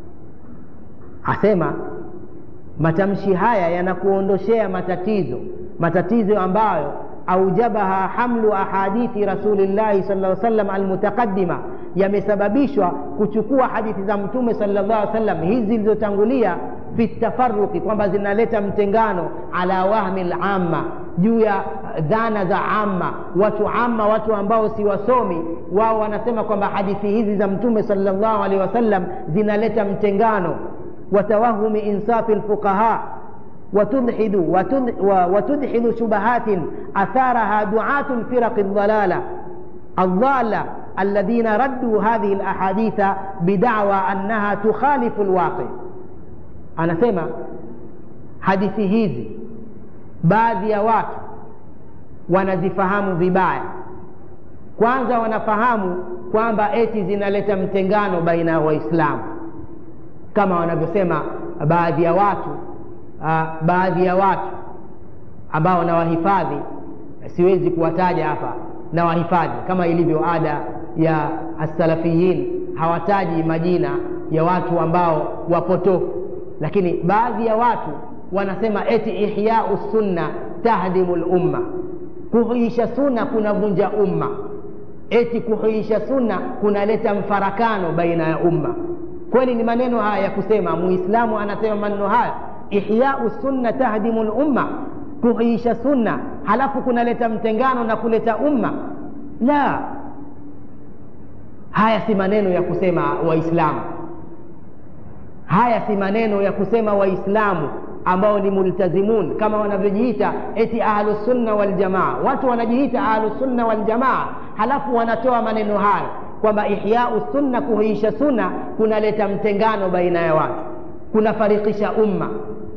asema matamshi haya yanakuondoshea matatizo matatizo ambayo aujabaha hamlu ahadithi rasulillahi sal lla sallam almutaqadima yamesababishwa kuchukua hadithi za mtume sala llah sallam hizi zilizotangulia fi tafaruqi kwamba zinaleta mtengano ala wahmi lamma juu ya dhana za amma watu amma watu ambao si wasomi wao wanasema kwamba hadithi hizi za mtume sala llahu alehi wasallam zinaleta mtengano watawahumi insafi lfuqaha وتلحد وتدحض شبهات أثارها دعاة الفرق الضلالة الضالة الذين ردوا هذه الأحاديث بدعوى أنها تخالف الواقع أنا سمع hadithi hizi baadhi ya watu wanazifahamu vibaya kwanza wanafahamu kwamba eti zinaleta mtengano baina ya waislamu kama wanavyosema baadhi ya watu uh, baadhi ya watu ambao nawahifadhi siwezi kuwataja hapa na wahifadhi kama ilivyo ada ya assalafiyin hawataji majina ya watu ambao wapotofu lakini baadhi ya watu wanasema eti ihyau sunna tahdimu lumma kuhuisha sunna kunavunja umma eti kuhuisha sunna kunaleta mfarakano baina ya umma kweli ni maneno haya ya kusema muislamu anasema maneno haya ihyau sunna tahdimu lumma kuhuisha sunna halafu kunaleta mtengano na kuleta umma la haya si maneno ya kusema waislamu haya si maneno ya kusema waislamu ambao ni multazimun kama wanavyojiita eti ahlusunna waljamaa watu wanajiita ahlusunna waljamaa halafu wanatoa maneno hayo kwamba ihyau sunna kuhuisha sunna kunaleta mtengano baina ya watu kunafarikisha umma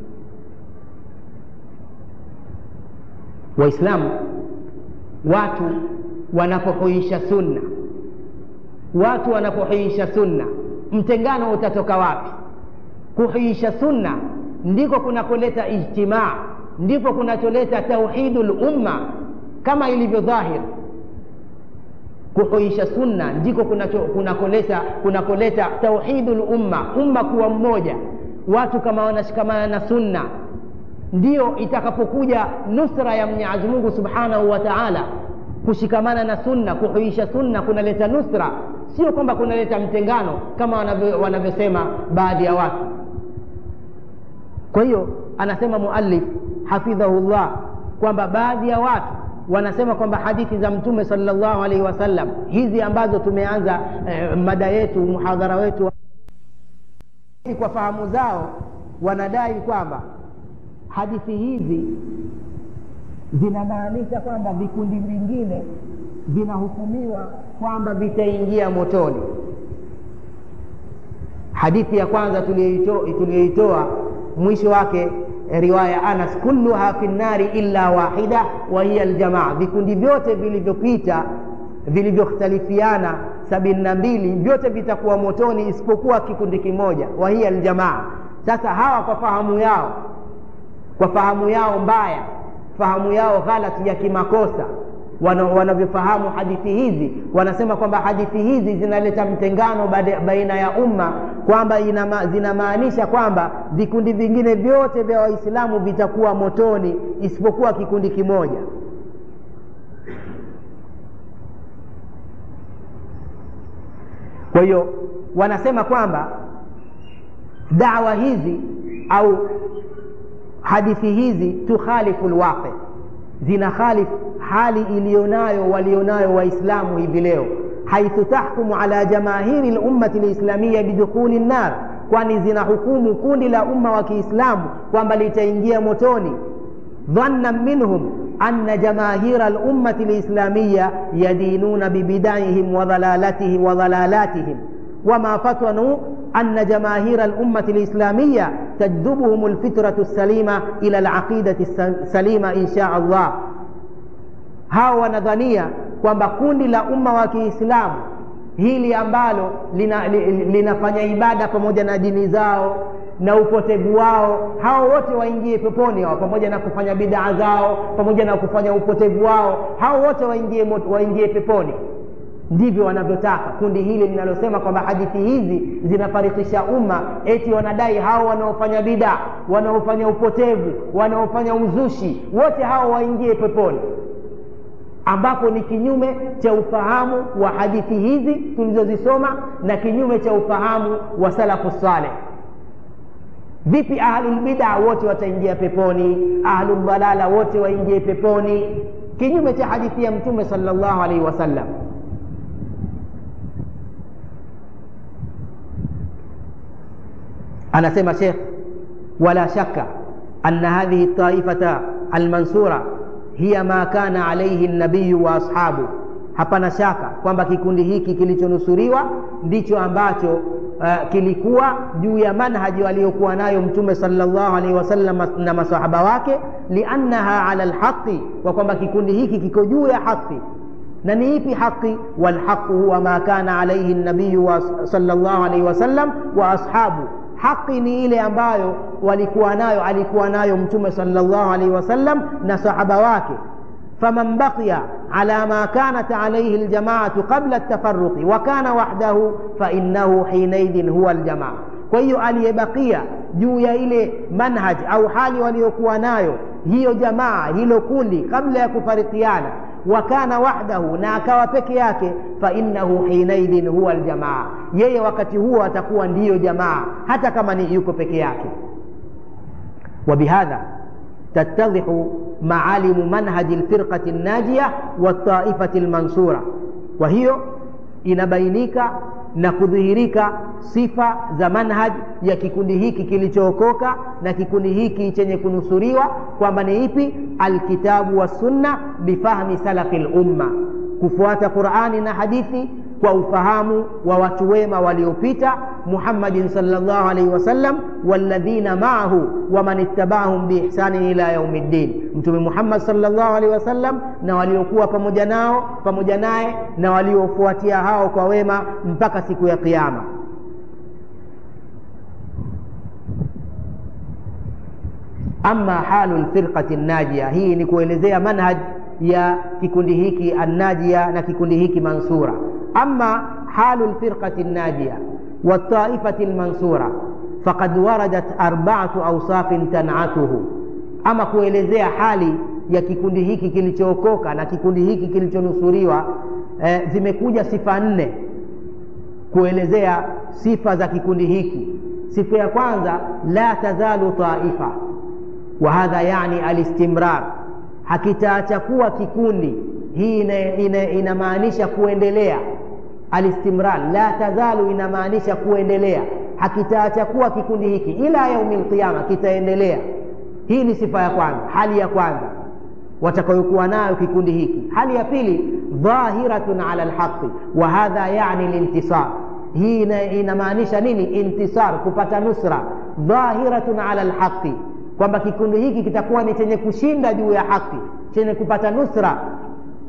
waislamu watu wanapohuisha sunna watu wanapohuisha sunna mtengano utatoka wapi kuhuisha sunna ndiko kunakoleta ijtimaa ndipo kunacholeta tauhidu lumma kama ilivyo dhahir kuhuisha sunna ndiko kunakoleta kunakoleta tauhidu lumma umma kuwa mmoja watu kama wanashikamana na sunna ndiyo itakapokuja nusra ya mwenyezi mungu subhanahu wa taala kushikamana na sunna kuhuisha sunna kunaleta nusra sio kwamba kunaleta mtengano kama wanavyosema baadhi ya watu kwa hiyo anasema muallif hafidhahullah kwamba baadhi ya watu wanasema kwamba hadithi za mtume salllahu alaihi wasallam hizi ambazo tumeanza eh, mada yetu muhadhara wetu kwa fahamu zao wanadai kwamba hadithi hizi zinamaanisha kwamba vikundi vingine vinahukumiwa kwamba vitaingia motoni hadithi ya kwanza tuliyoitoa mwisho wake riwaya anas kulluha fi nnari illa wahida wa hiya aljamaa vikundi vyote vilivyopita vilivyokhtalifiana sabini na mbili vyote vitakuwa motoni isipokuwa kikundi kimoja wahiya aljamaa sasa hawa kwa fahamu yao kwa fahamu yao mbaya fahamu yao ghalati ya kimakosa wanavyofahamu hadithi hizi wanasema kwamba hadithi hizi zinaleta mtengano baina ya umma kwamba zinamaanisha kwamba vikundi vingine vyote vya waislamu vitakuwa motoni isipokuwa kikundi kimoja kwa hiyo wanasema kwamba dawa hizi au hadithi hizi tukhalifu lwaqi zina khalifu hali iliyonayo walionayo waislamu hivi leo haithu tahkumu ala jamahiri lummati lislamia bidukhuli nnar kwani zina hukumu kundi la umma wa kiislamu kwamba litaingia motoni dhannan minhum أن جماهير الأمة الإسلامية يدينون ببدعهم وضلالتهم وضلالاتهم وما فطنوا أن جماهير الأمة الإسلامية تجذبهم الفطرة السليمة إلى العقيدة السليمة إن شاء الله hawa wanadhania kwamba kundi la umma wa kiislamu hili ambalo lina, linafanya ibada pamoja na dini zao na upotevu wao hao wote waingie peponi hao pamoja na kufanya bidaa zao pamoja na kufanya upotevu wao hao wote waingie, waingie peponi ndivyo wanavyotaka kundi hili linalosema kwamba hadithi hizi zinafarikisha umma eti wanadai hao wanaofanya bidaa wanaofanya upotevu wanaofanya uzushi wote hao waingie peponi ambapo ni kinyume cha ufahamu wa hadithi hizi tulizozisoma na kinyume cha ufahamu wa salafu saleh vipi ahlulbida wote wataingia peponi ahluldhalala wote waingie peponi kinyume cha hadithi ya mtume salllahu alaihi wasallam anasema shekh wala shaka ana hadhihi taifata almansura hiya ma kana alaihi nabiyu wa ashabu hapana shaka kwamba kikundi hiki kilichonusuriwa ndicho ambacho uh, kilikuwa juu ya manhaji aliyokuwa nayo mtume salllahu alaihi wasallam na masahaba wake liannaha ala lhaqi kwa kwamba kikundi hiki kiko juu ya haqi na ni ipi haqi walhaqu huwa ma kana alaihi nabiyu salllahu alaihi wasallam wa ashabu haqi ni ile ambayo walikuwa nayo alikuwa nayo mtume salllahu alaihi wasallam na sahaba wake faman baqiya ala ma kanat alaihi ljamaatu qabla ltafaruqi wa kana wahdahu fainnahu hinaidhin huwa ljamaa kwa hiyo aliyebakia juu ya ile manhaj au hali waliokuwa nayo hiyo jamaa hilo kundi kabla ya kufarikiana wakana wahdahu na akawa peke yake fainnahu hinaidhin huwa ljamaa yeye wakati huo atakuwa ndiyo jamaa hata kama ni yuko peke yake وبهذا تتضح معالم منهج الفرقة الناجية والطائفة المنصورة وهي inabainika na kudhihirika sifa za manhaj ya kikundi hiki kilichookoka na kikundi hiki chenye kunusuriwa kwamba ni ipi alkitabu wassunna bifahmi salafi lumma kufuata qurani na hadithi kwa ufahamu wa watu wema waliopita muhammadin salllah alaihi wasallam walladhina maahu waman ittabahum biihsanin ila yaumi ddin mtume muhammad salllah alaihi wasallam na waliokuwa pamoja nao pamoja naye na waliofuatia hao kwa wema mpaka siku ya qiama ama halu lfirqati najia hii ni kuelezea manhaj ya kikundi hiki annajia na kikundi hiki mansura ama halu lfirqati najia والطائفة المنصورة فقد وردت أربعة أوصاف تنعته أما kuelezea hali ya kikundi hiki kilichookoka na kikundi hiki kilichonusuriwa eh, zimekuja sifa nne kuelezea sifa za kikundi hiki sifa ya kwanza la tazalu taifa wa hadha yani alistimrar hakitaacha kuwa kikundi hii inamaanisha ina, ina kuendelea alistimrar la tazalu inamaanisha kuendelea hakitaacha kuwa kikundi hiki ila yaumi lqiama kitaendelea hii ni sifa ya kwanza hali ya kwanza watakayokuwa nayo kikundi hiki hali ya pili dhahiratun ala lhaqi wa hadha yani lintisar hii inamaanisha nini intisar kupata nusra dhahiratun ala lhaqi kwamba kikundi hiki kitakuwa ni chenye kushinda juu ya haki chenye kupata nusra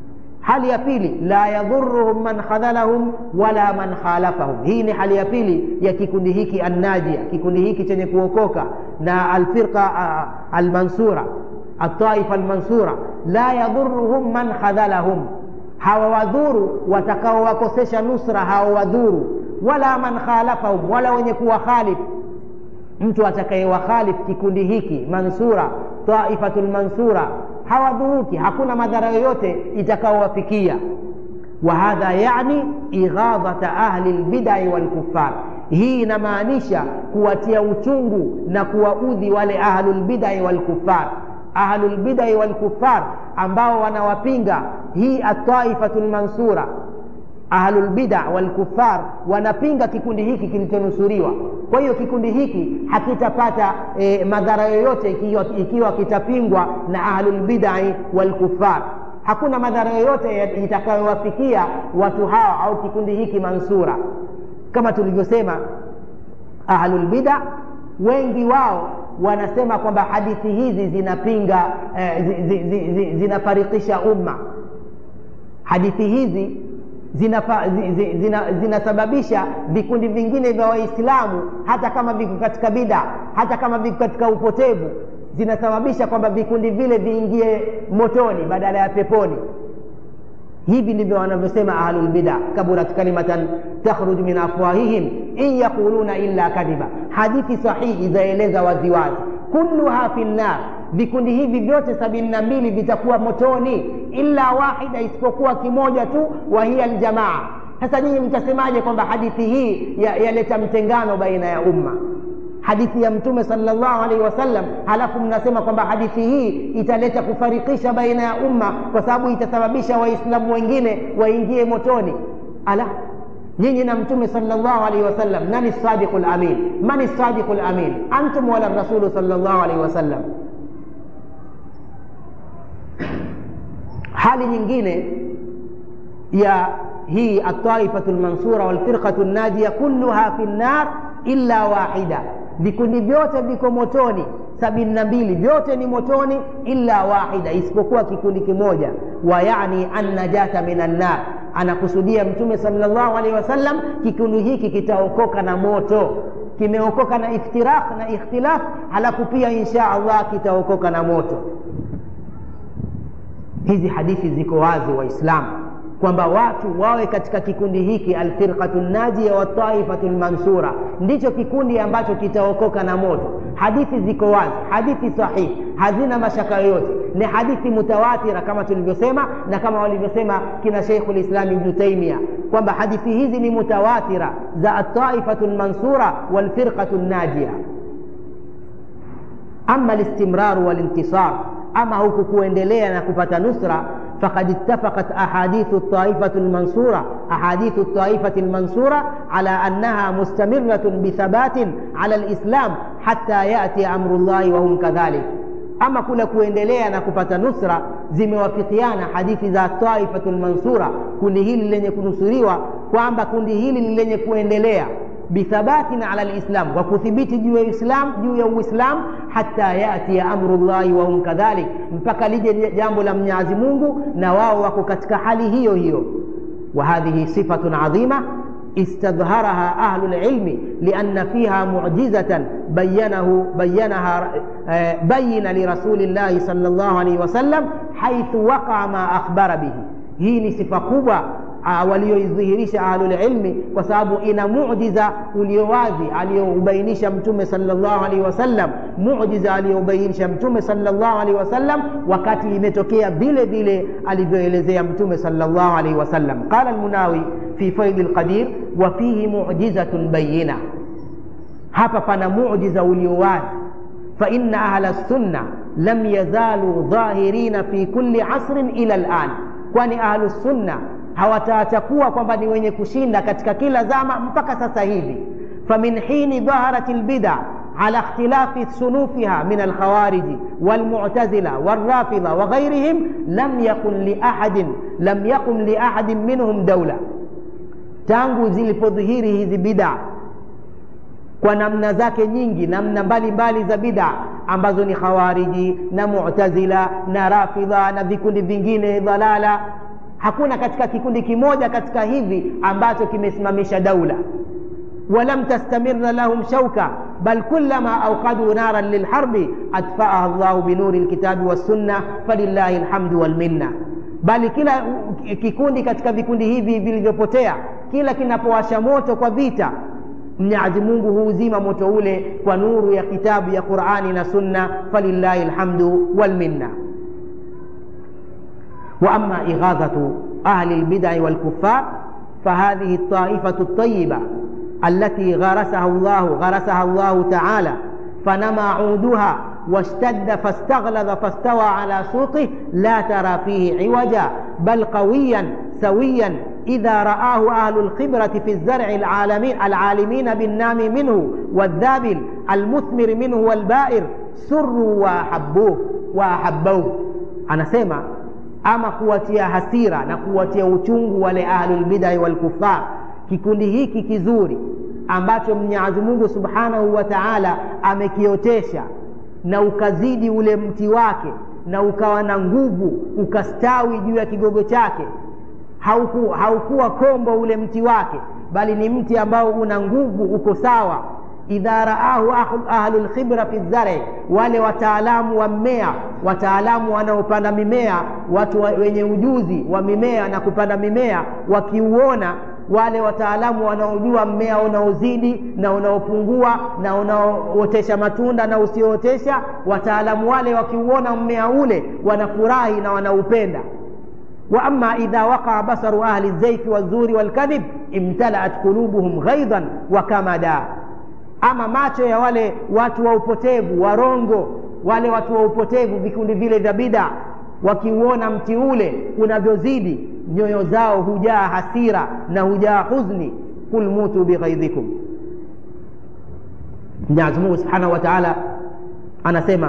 hali ya pili la yadhuruhum man khadhalahum wala man khalafahum hii ni hali ya pili ya kikundi hiki annajia kikundi hiki chenye kuokoka na alfirqa uh, almansura altaifa almansura la yadhuruhum man khadhalahum hawawadhuru watakaowakosesha nusra hawawadhuru wala man khalafahum wala wenye kuwakhalif mtu atakayewakhalif kikundi hiki mansura taifatu lmansura hawadhuruki hakuna madhara yoyote itakaowafikia wahadha yani ighadhata ahli lbidai walkufar hii inamaanisha kuwatia uchungu na kuwaudhi wale ahlulbidai walkufar ahlulbidai walkufar ambao wanawapinga hii ataifatu lmansura ahlulbida walkufar wanapinga kikundi hiki kilichonusuriwa kwa hiyo kikundi hiki hakitapata e, madhara yoyote ikiwa, ikiwa kitapingwa na ahlulbidai walkufar hakuna madhara yoyote itakayowafikia watu hawa au kikundi hiki mansura kama tulivyosema ahlulbida wengi wao wanasema kwamba hadithi hizi zinapinga eh, zi, zi, zi, zi, zinafarikisha umma hadithi hizi zinasababisha zina, zina vikundi vingine vya waislamu hata kama viko katika bida hata kama viko katika upotevu zinasababisha kwamba vikundi vile viingie motoni badala ya peponi hivi ndivyo wanavyosema ahlulbida kaburat kalimatan takhruj min afwahihim in yaquluna illa kadhiba hadithi sahihi zaeleza waziwazi kulluha fi nnar vikundi hivi vyote sabini na mbili vitakuwa motoni illa wahida isipokuwa kimoja tu wa hiya ljamaa sasa nyinyi mtasemaje kwamba hadithi hii yaleta ya mtengano baina ya umma hadithi ya mtume salllahu alaihi wasallam halafu mnasema kwamba hadithi hii italeta kufarikisha baina ya umma kwa sababu itasababisha waislamu wengine waingie motoni ala nyinyi na mtume salllahu alaihi wasallam nani sadiqu lamin mani sadiqu lamin antum wala rasulu salllahu alaihi wasallam hali nyingine ya hii ataifatu lmansura walfirqatu najia kulluha fi nnar illa wahida vikundi vyote viko motoni sabini na mbili vyote ni motoni illa wahida isipokuwa kikundi kimoja wa yani annajata min annar anakusudia mtume salllahu alaihi wasallam kikundi hiki kitaokoka na moto kimeokoka na iftiraq na ikhtilaf halafu pia insha allah kitaokoka na moto hizi hadithi ziko wazi waislamu kwamba watu wawe katika kikundi hiki alfirqatu najia wataifatu lmansura ndicho kikundi ambacho kitaokoka na moto hadithi ziko wazi hadithi sahihi hazina mashaka yoyote ni hadithi mutawatira kama tulivyosema na kama walivyosema kina sheikhu lislam ibnu taimia kwamba hadithi hizi ni mutawatira za ataifatu lmansura walfirqatu najia ama listimraru walintisar ama huku kuendelea na kupata nusra فقد اتفقت أحاديث الطائفة المنصورة أحاديث الطائفة المنصورة على أنها مستمرة بثبات على الإسلام حتى يأتي أمر الله وهم كذلك ama kule kuendelea na kupata nusra zimewafikiana hadithi za taifatu lmansura kundi hili lenye kunusuriwa kwamba kundi hili ni lenye kuendelea bithabatin ala lislam kwa kuthibiti juu ya islam juu ya uislam hata yatia amru llahi wahum kadhalik mpaka lije jambo la mnyazi mungu na wao wako katika hali hiyo hiyo wa hadhihi sifatun adhima استظهرها أهل العلم لأن فيها معجزة بينه بينها بين لرسول الله صلى الله عليه وسلم حيث وقع ما أخبر به هي صفة كبرى walioidhihirisha ahlulilmi kwa sababu ina mujiza uliowazi aliyoubainisha mtume salllahu alaihi wasallam mujiza aliyoubainisha mtume salllahu alaihi wasallam wakati imetokea vile vile alivyoelezea mtume salllahu alaihi wasallam qala lmunawi fi faidi lqadir wa fihi mujizatun bayina hapa pana mujiza uliowazi faina ahla sunna lam yazalu dhahirina fi kulli asrin ila lan kwani ahlusunna hawataatakuwa kwamba ni wenye kushinda katika kila zama mpaka sasa hivi famin hini dhaharat lbida على اختلاف صنوفها من الخوارج والمعتزلة والرافضة وغيرهم لم يكن لأحد لم يكن لأحد منهم دولة tangu zilipodhihiri hizi bidaa kwa namna zake nyingi namna mbalimbali za bidaa ambazo ni khawariji na mutazila na rafidha na vikundi vingine dhalala hakuna katika kikundi kimoja katika hivi ambacho kimesimamisha daula ولم تستمر لهم شوكة بل كلما أوقدوا نارا للحرب أطفأها الله بنور الكتاب والسنة فلله الحمد والمنة bali kila kikundi katika vikundi hivi vilivyopotea kila kinapowasha moto kwa vita mwenyezi mungu huuzima moto ule kwa nuru ya kitabu ya qurani na sunna falillahi lhamdu walminna واما اغاظه اهل البدع والكفار فهذه الطائفه الطيبه التي غرسها الله غرسها الله تعالى فنمى عودها واشتد فاستغلظ فاستوى على سوقه لا ترى فيه عوجا بل قويا سويا إذا رآه أهل الخبرة في الزرع العالمين العالمين بالنام منه والذابل المثمر منه والبائر سروا وأحبوه وأحبوه أنا سيما ama kuwatia hasira na kuwatia uchungu wale ahlulbidai walkufar kikundi hiki kizuri ambacho mwenyezi mungu subhanahu wa taala amekiotesha na ukazidi ule mti wake na ukawa na nguvu ukastawi juu ya kigogo chake hauku, haukuwa kombo ule mti wake bali ni mti ambao una nguvu uko sawa idha raahu ahlu lkhibra fi zari wale wataalamu wa mmea wataalamu wanaopanda mimea watu wenye ujuzi wa mimea na kupanda mimea wakiuona wale wataalamu wanaojua mmea unaozidi na unaopungua na unaootesha matunda na usiootesha wataalamu wale wakiuona mmea ule wanafurahi na wanaupenda واما اذا وقع بصر اهل الزيف والزور والكذب امتلأت قلوبهم غيظا وكمدا ama macho ya wale watu wa upotevu warongo wale watu wa upotevu vikundi vile vya bida wakiuona mti ule unavyozidi nyoyo zao hujaa hasira na hujaa huzni kul mutu bighaidhikum mwenyezi mungu subhanahu wa taala anasema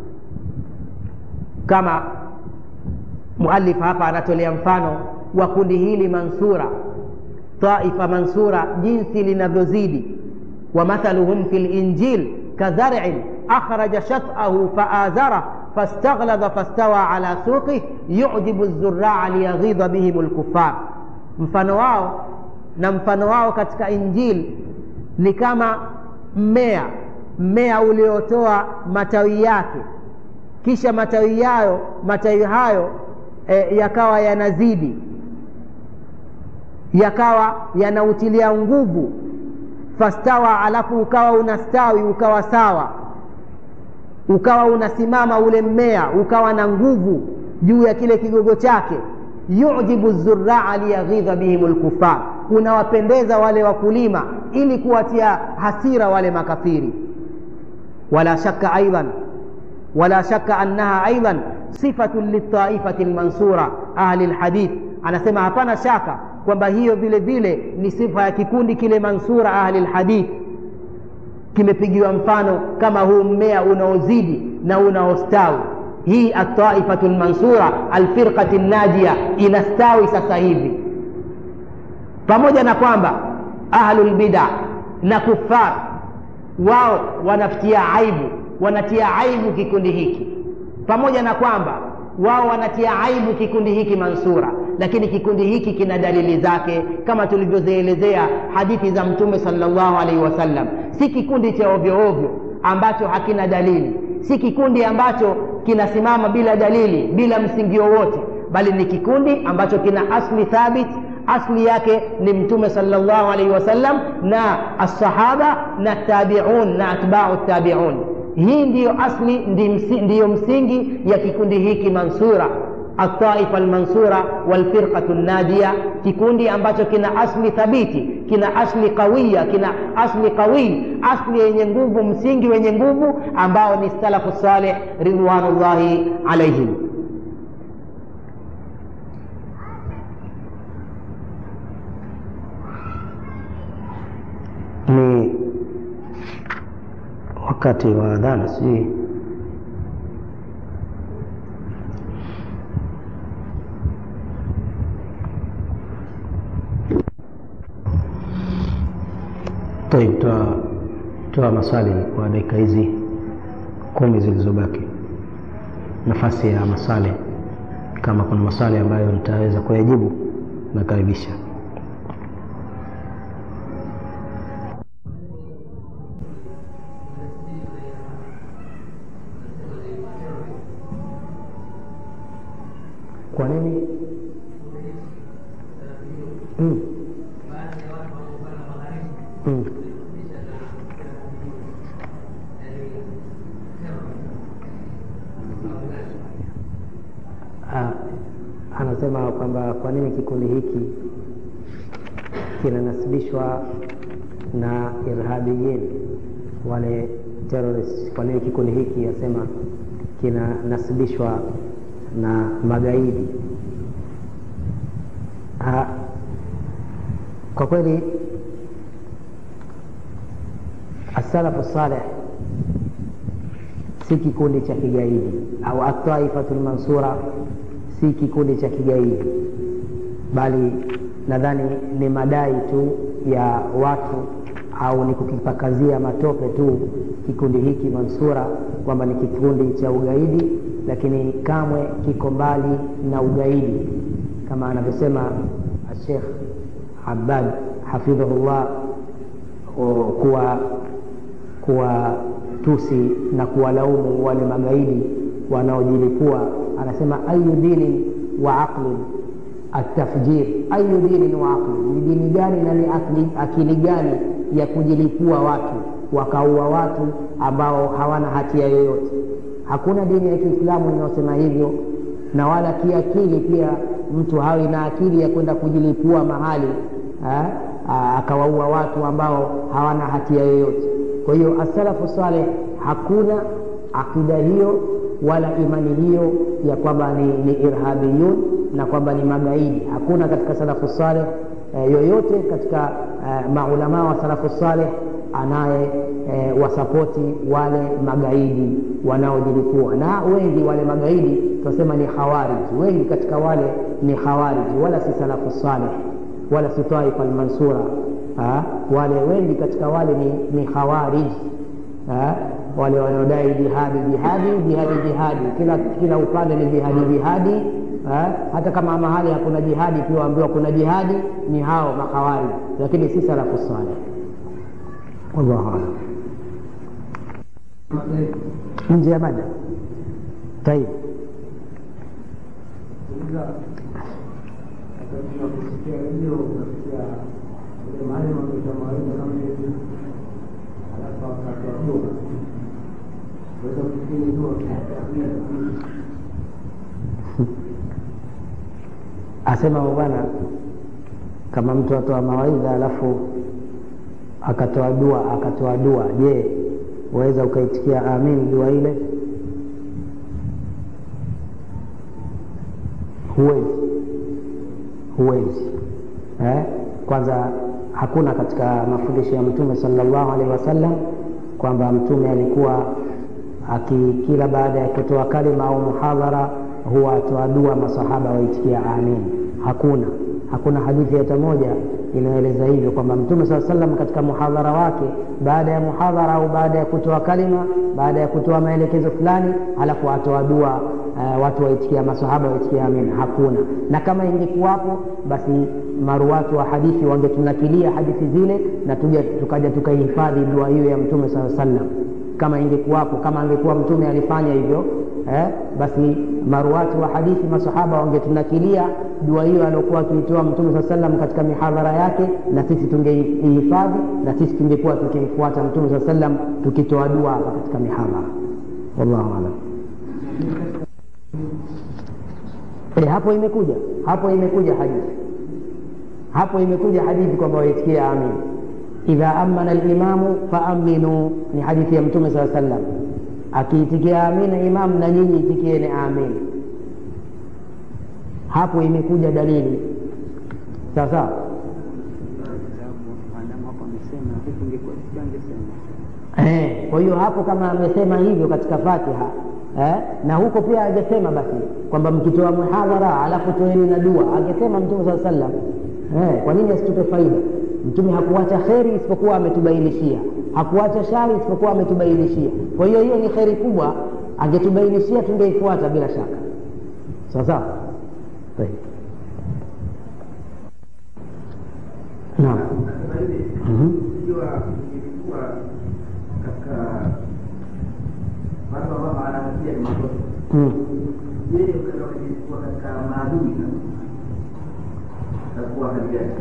kama mualif hapa anatolea mfano wa kundi hili mansura taifa mansura jinsi linavyozidi ومثلهم في الإنجيل كزرع أخرج شطأه فآزره فاستغلظ فاستوى على سوقه يعجب الزراع ليغيظ بهم الكفار mfano wao na mfano wao katika injili ni kama mmea mmea uliotoa matawi yake kisha matawi yayo matawi hayo e, yakawa yanazidi yakawa yanautilia nguvu fastawa alafu ukawa unastawi ukawa sawa ukawa unasimama ule mmea ukawa na nguvu juu ya kile kigogo chake yujibu zuraa liyaghidha bihim lkufar unawapendeza wale wakulima ili kuwatia hasira wale makafiri wala shaka aidan wala shaka annaha aidan sifatun litaifati lmansura ahli lhadith anasema hapana shaka kwamba hiyo vile vile ni sifa ya kikundi kile mansura ahli lhadith kimepigiwa mfano kama huu mmea unaozidi na unaostawi hii ataifatu lmansura alfirqati najia inastawi sasa hivi pamoja na kwamba ahlu lbida na kufar wao wanatia aibu wanatia aibu kikundi hiki pamoja na kwamba wao wanatia aibu kikundi hiki mansura lakini kikundi hiki kina dalili zake kama tulivyozielezea hadithi za mtume salllahu alaihi wasallam si kikundi cha ovyo ovyo ambacho hakina dalili si kikundi ambacho kinasimama bila dalili bila msingi wowote bali ni kikundi ambacho kina asli thabit asli yake ni mtume salllahu alaihi wasallam na assahaba na tabiun na atbau tabiun hii ndiyo asli ndiyo msingi ya kikundi hiki mansura altaifa almansura walfirqatu najia kikundi ambacho kina asli thabiti kina asli qawiya kina asli qawii asli yenye nguvu msingi wenye nguvu ambao ni salafu saleh ridwanullahi alaihim ni wakati wa adhana sijui طيب toa toa maswali kwa dakika hizi kumi zilizobaki nafasi ya maswali kama kuna maswali ambayo nitaweza kuyajibu nakaribisha kwa nini mm. Mm. Ah, anasema kwamba kwa nini kikundi hiki kinanasibishwa na irhabiyin wale terrorist kwa nini kikundi hiki asema kinanasibishwa na magaidi ha, kwa kweli asalafu saleh si kikundi cha kigaidi au ataifatu lmansura si kikundi cha kigaidi bali nadhani ni madai tu ya watu au ni kukipakazia matope tu kikundi hiki mansura kwamba ni kikundi cha ugaidi lakini kamwe kiko mbali na ugaidi kama anavyosema Sheikh Abbad hafidhahullah kuwa kuwa tusi na kuwalaumu wale magaidi wanaojilipua anasema ayu dinin wa aqlin atafjir ayu dinin wa aqlin ni dini gani na ni akili, akili gani ya kujilipua watu wakaua watu ambao hawana hatia yoyote hakuna dini ya kiislamu inayosema hivyo na wala kiakili pia mtu hawi na akili ya kwenda kujilipua mahali ha? akawaua watu ambao hawana hatia yoyote kwa hiyo asalafu saleh hakuna akida hiyo wala imani hiyo ya kwamba ni, ni irhabiyun na kwamba ni magaidi hakuna katika salafu saleh e, yoyote katika e, maulamaa wa salafu saleh anaye e, wasapoti wale magaidi wanaojilipua na wengi wale magaidi tunasema ni khawariji wengi katika wale ni khawariji wala si salafu saleh wala si taifa almansura ha? wale wengi katika wale ni, ni khawariji ha? wale wanaodai jihadi jihadi jihadi jihadi kila kila upande ni jihadi jihadi ha? hata kama mahali hakuna jihadi pia waambiwa kuna jihadi ni hao makhawari lakini si salafu saleh wallahu alam nje ya mada taib asema bwana kama mtu atoa mawaidha alafu akatoa dua akatoa dua je waweza ukaitikia amin dua ile huwezi huwezi eh? kwanza hakuna katika mafundisho ya mtume salllahu alaihi wasallam kwamba mtume alikuwa akikila baada ya kutoa kalima au muhadhara huwa atoa dua masahaba waitikia amin hakuna hakuna hadithi hata moja inayoeleza hivyo kwamba mtume saa salam katika muhadhara wake baada ya muhadhara au baada ya kutoa kalima baada ya kutoa maelekezo fulani halafu atoa dua uh, watu waitikia masahaba waitikia amin hakuna na kama ingekuwapo basi maruwatu wa hadithi wangetunakilia hadithi zile na tuja, tukaja tukaihifadhi dua hiyo ya mtume saa salam kama ingekuwapo kama angekuwa mtume alifanya hivyo eh, basi maruwatu wa hadithi masahaba wangetunakilia dua hiyo aliokuwa akiitoa mtume saa salam katika mihadhara yake na sisi tungeihifadhi na sisi tungekuwa tukimfuata mtume saa salam tukitoa dua hapa katika mihadhara wallahu alam e, hapo imekuja hapo imekuja hadithi hapo imekuja hadithi kwamba waitikia amin idha amana limamu faaminu ni hadithi ya mtume saa salam akiitikia amina imam na nyinyi itikieni amin hapo imekuja dalili sawa sawa Eh, kwa hiyo hapo kama amesema hivyo katika Fatiha eh, na huko pia angesema basi kwamba mkitoa muhadhara alafu toeni na dua, angesema Mtume saa sallam eh, kwa nini asitupe faida? Mtume hakuacha kheri isipokuwa ametubainishia, hakuacha shari isipokuwa ametubainishia. Kwa hiyo hiyo ni kheri kubwa, angetubainishia tungeifuata bila shaka. Sawa sawa. طيب naam Sasa hivi Mhm. ikiwa ilikuwa katika watu ambao wanahatia ni makosa, Mm. yeye ukatoka ilikuwa katika maadui takuwa hali gani?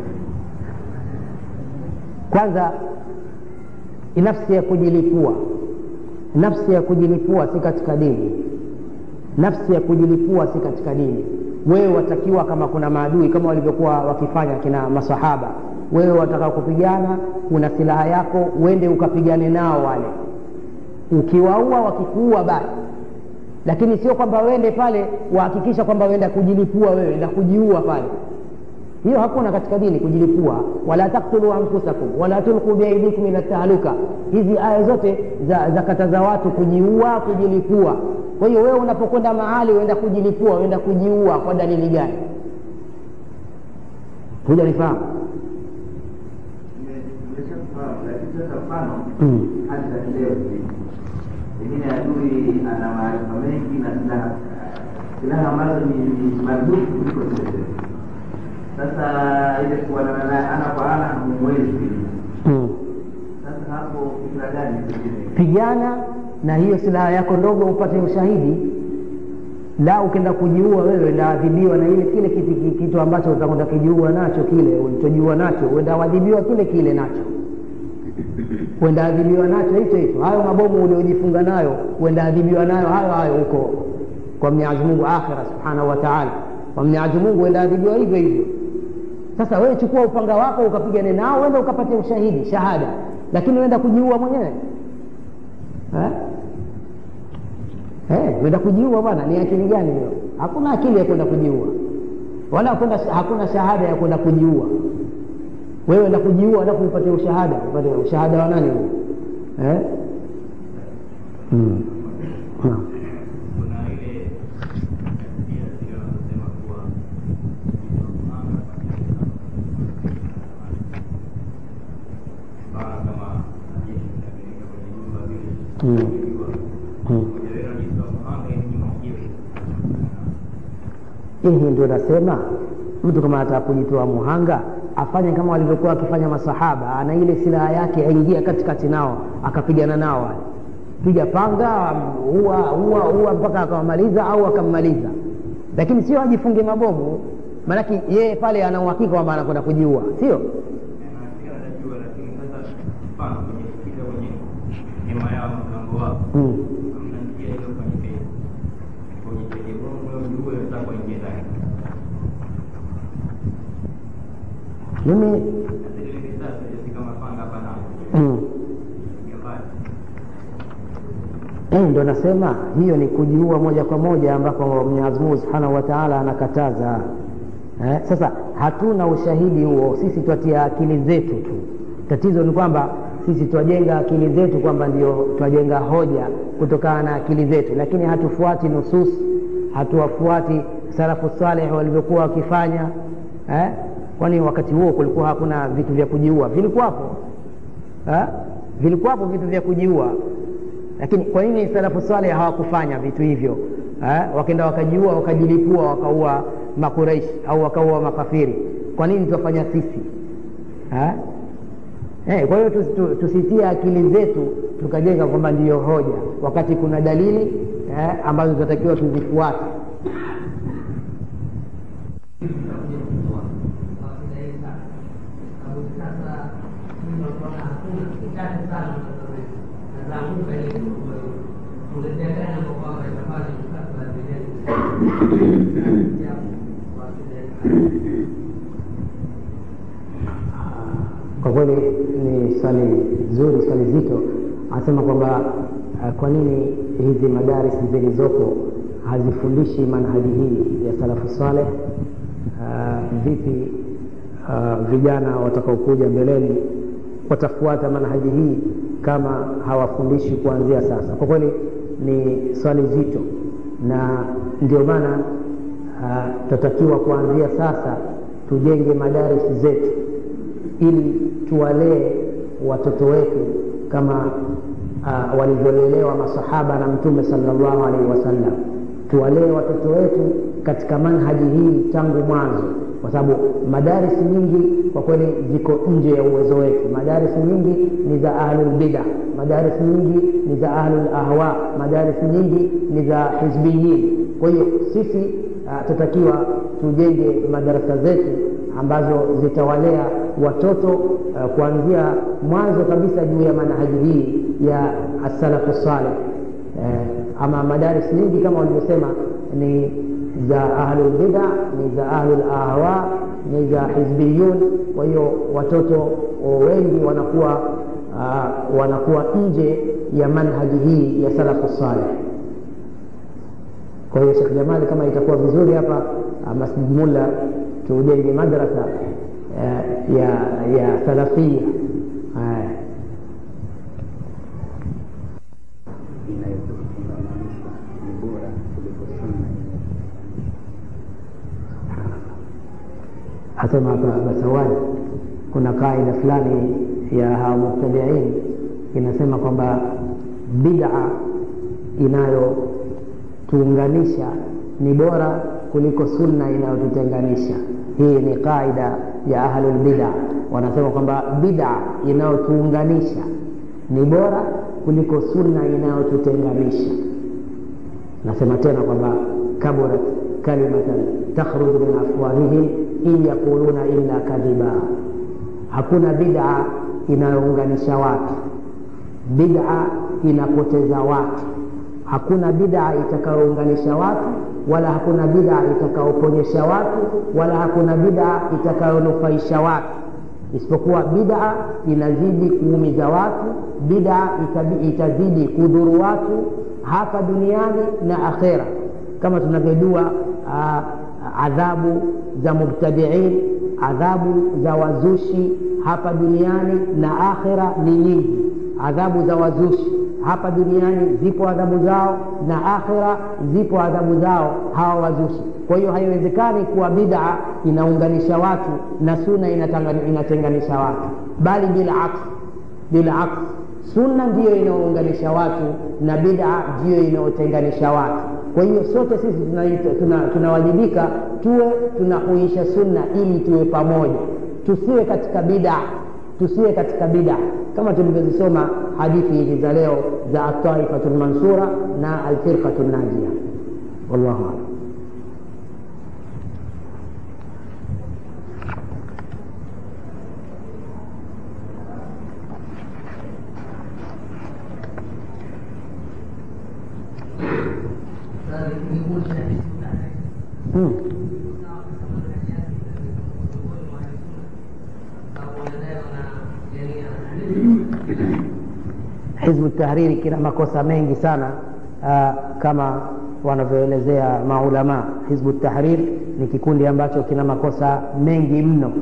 kwanza nafsi ya kujilipua nafsi ya kujilipua si katika dini nafsi ya kujilipua si katika dini wewe watakiwa kama kuna maadui kama walivyokuwa wakifanya kina masahaba wewe wataka kupigana una silaha yako uende ukapigane nao wale ukiwaua wakikuua basi lakini sio kwamba uende pale wahakikisha kwamba uenda kujilipua wewe na kujiua pale hiyo hakuna katika dini kujilipua wala taktulu anfusakum wala tulqu biaidikum ila tahaluka hizi aya zote za, za kataza watu kujiua kujilipua kwa hiyo wewe unapokwenda mahali uenda kujilipua uenda kujiua kwa dalili gani hujanifahamu Nime- Nimeshafahamu, lakini sasa mfano mm. hali za kileo hivi, pengine adui ana maarifa mengi na silaha silaha ambazo ni ni marudufu kuliko zile zile. Sasa ile kuonana naye ana kwa ana hamwezi. mm. Sasa hapo fikra gani pengine pigana na hiyo silaha yako ndogo upate ushahidi la ukienda kujiua wewe ndaadhibiwa na ile kile kitu, kitu ambacho utakwenda kujiua nacho kile ulichojiua nacho uenda adhibiwa kile kile nacho uenda adhibiwa nacho hicho hicho hayo mabomu uliojifunga nayo uenda adhibiwa nayo hayo hayo huko kwa mwenyezi mungu akhira subhanahu wa taala kwa mwenyezi mungu uenda adhibiwa hivyo hivyo sasa wewe chukua upanga wako ukapigane nao uende ukapate ushahidi shahada lakini uenda kujiua mwenyewe Eh? Eh, kwenda kujiua bwana ni akili gani hiyo hakuna akili ya kwenda kujiua wala hakuna, hakuna shahada ya kwenda kujiua wewe enda kujiua alafu upate ushahada upate ushahada wa nani huo eh? mm. Naam. kuna ile pia sio wanasema kuwa mfano kama jeshi linapeleka kwenye nyumba vile Mm. kujua Mm. moja wenu ajitoa mhanga ili nyuma mjiwe hii ndio nasema mtu kama anataka kujitoa muhanga afanye kama walivyokuwa wakifanya masahaba ana ile silaha yake aingia katikati nao akapigana nao wale piga panga ua ua ua mpaka akawamaliza au akammaliza lakini sio ajifunge mabomu maanake yeye pale ana uhakika kwamba anakwenda kujiua sio nafikiri anajua lakini sasa mfano kwenye kile kwenye hema yao mlango wao mm. hamna njia ile ufanyike kwenye kwenye bongo ndio wenzako waingie ndani mimi na zile risasi si kama panga hapa na mm. ya mbali Eh, ndo nasema hiyo ni kujiua moja kwa moja ambako Mwenyezi Mungu Subhanahu wa Ta'ala anakataza. Eh, sasa hatuna ushahidi huo, sisi twatia akili zetu tu. Tatizo ni kwamba sisi twajenga akili zetu kwamba ndio twajenga hoja kutokana na akili zetu, lakini hatufuati nusus, hatuwafuati salafu saleh walivyokuwa wakifanya eh? Kwani wakati huo kulikuwa hakuna vitu vya kujiua? Vilikuwapo eh? Vilikuwapo vitu vya kujiua lakini kwa nini salafu saleh hawakufanya vitu hivyo eh? wakaenda wakajiua wakajilipua wakaua makureishi au wakaua makafiri kwa nini tuwafanya sisi eh? Eh, kwa hiyo tus- tu- tusitie akili zetu tukajenga kwamba ndiyo hoja wakati kuna dalili eh, ambazo tunatakiwa tuzifuate kwa kweli ni swali zuri swali zito anasema kwamba uh, kwa nini hizi madaris zilizopo hazifundishi manhaji hii ya salafu saleh uh, vipi uh, vijana watakaokuja mbeleni watafuata manhaji hii kama hawafundishi kuanzia sasa kwa kweli ni swali zito na ndio maana uh, tutatakiwa kuanzia sasa tujenge madaris zetu ili tuwalee watoto wetu kama uh, walivyolelewa masahaba na mtume sallallahu alaihi wasallam tuwalee watoto wetu katika manhaji hii tangu mwanzo kwa sababu madaris nyingi kwa kweli ziko nje ya uwezo wetu madaris nyingi ni za ahlulbida madaris nyingi ni za ahlul ahwa madaris nyingi ni za hizbiyin kwa hiyo sisi uh, tutakiwa tujenge madarasa zetu ambazo zitawalea watoto uh, kuanzia mwanzo kabisa juu ya manhaji hii ya asalafu saleh uh, ama madaris nyingi kama walivyosema ni za ahlulbida ni za ahlul ahwa ni za hizbiyun kwa hiyo watoto wengi wanakuwa uh, wanakuwa nje ya manhaji hii ya salafu saleh kwa hiyo shekh jamali kama itakuwa vizuri hapa uh, masjid mulla tujenge madrasa uh, ya ya salafia uh, inayotufungamanisha ni bora kuliko sunna yenyewe. asema hapa basawadi kuna kaida fulani ya hawa mubtadiin inasema kwamba bid'a inayotuunganisha ni bora kuliko sunna inayotutenganisha hii ni qaida ya ahlulbida wanasema kwamba bid'a inayotuunganisha ni bora kuliko sunna inayotutenganisha nasema tena kwamba kaburat kalimatan takhruju min afwahihim in yaquluna illa kadhiba hakuna bid'a inayounganisha watu bid'a inapoteza watu hakuna bid'a itakayounganisha watu wala hakuna bid'a itakayoponyesha watu wala hakuna bid'a itakayonufaisha watu isipokuwa bid'a inazidi kuumiza watu bid'a itabi- itazidi kudhuru watu hapa duniani na akhera kama tunavyojua ah, adhabu za mubtadiin adhabu za wazushi hapa duniani na akhera ni nyingi adhabu za wazushi hapa duniani zipo adhabu zao na akhira zipo adhabu zao hawa wazushi kwa hiyo haiwezekani kuwa bid'a inaunganisha watu na suna inatanga- inatenganisha watu bali bilaks bilaks sunna ndiyo inayounganisha watu na bid'a ndiyo inayotenganisha watu kwa hiyo sote sisi tunawajibika tuna, tuna tunawajibika tuwe tunahuisha sunna ili tuwe pamoja tusiwe katika bid'a tusiwe katika bid'a kama tulivyozisoma hadithi hizi za leo za ataifatu lmansura na alfirqatu najia wallahu alam hmm. hizbu tahriri kina makosa mengi sana uh, kama wanavyoelezea maulama hizbu tahrir ni kikundi ambacho kina makosa mengi mno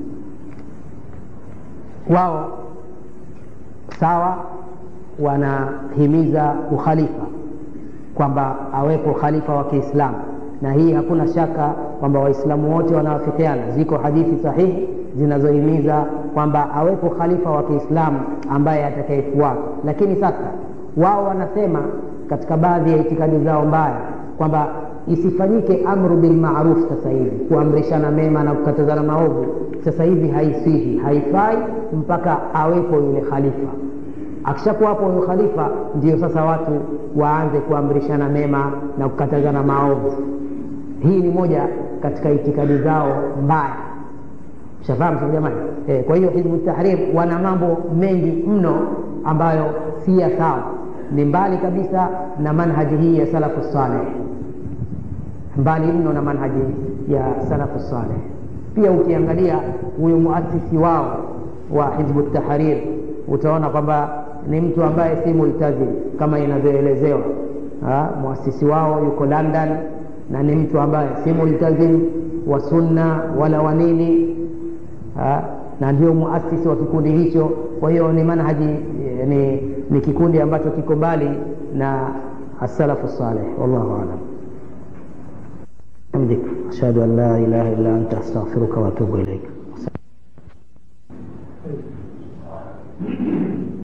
wao sawa wanahimiza ukhalifa kwamba awepo khalifa wa kiislamu na hii hakuna shaka kwamba waislamu wote wanawafikiana ziko hadithi sahihi zinazohimiza kwamba awepo khalifa wa kiislamu ambaye atakayefuata lakini sasa wao wanasema katika baadhi ya itikadi zao mbaya kwamba isifanyike amru bilmaruf sasa hivi kuamrishana mema na kukatazana maovu sasa hivi haisihi haifai mpaka awepo yule khalifa akishakuwa hapo huyo khalifa ndio sasa watu waanze kuamrishana mema na kukatazana maovu hii ni moja katika itikadi zao mbaya shafahamu sasa jamani e, kwa hiyo hizbu tahrir wana mambo mengi mno ambayo si ya sawa ni mbali kabisa na manhaji hii ya salafu saleh mbali mno na manhaji ya salafu saleh pia ukiangalia huyu muasisi wao wa hizbu tahrir utaona kwamba ni mtu ambaye si multazim kama inavyoelezewa muasisi wao yuko london na ni mtu ambaye si multazim wa sunna wala wanini ha? na ndio muasisi wa kikundi hicho kwa hiyo ni manhaji ni, ni kikundi ambacho kiko mbali na asalafu saleh wallahu alam hamdik ashhadu an la ilaha illa anta astaghfiruka wa atubu ilaik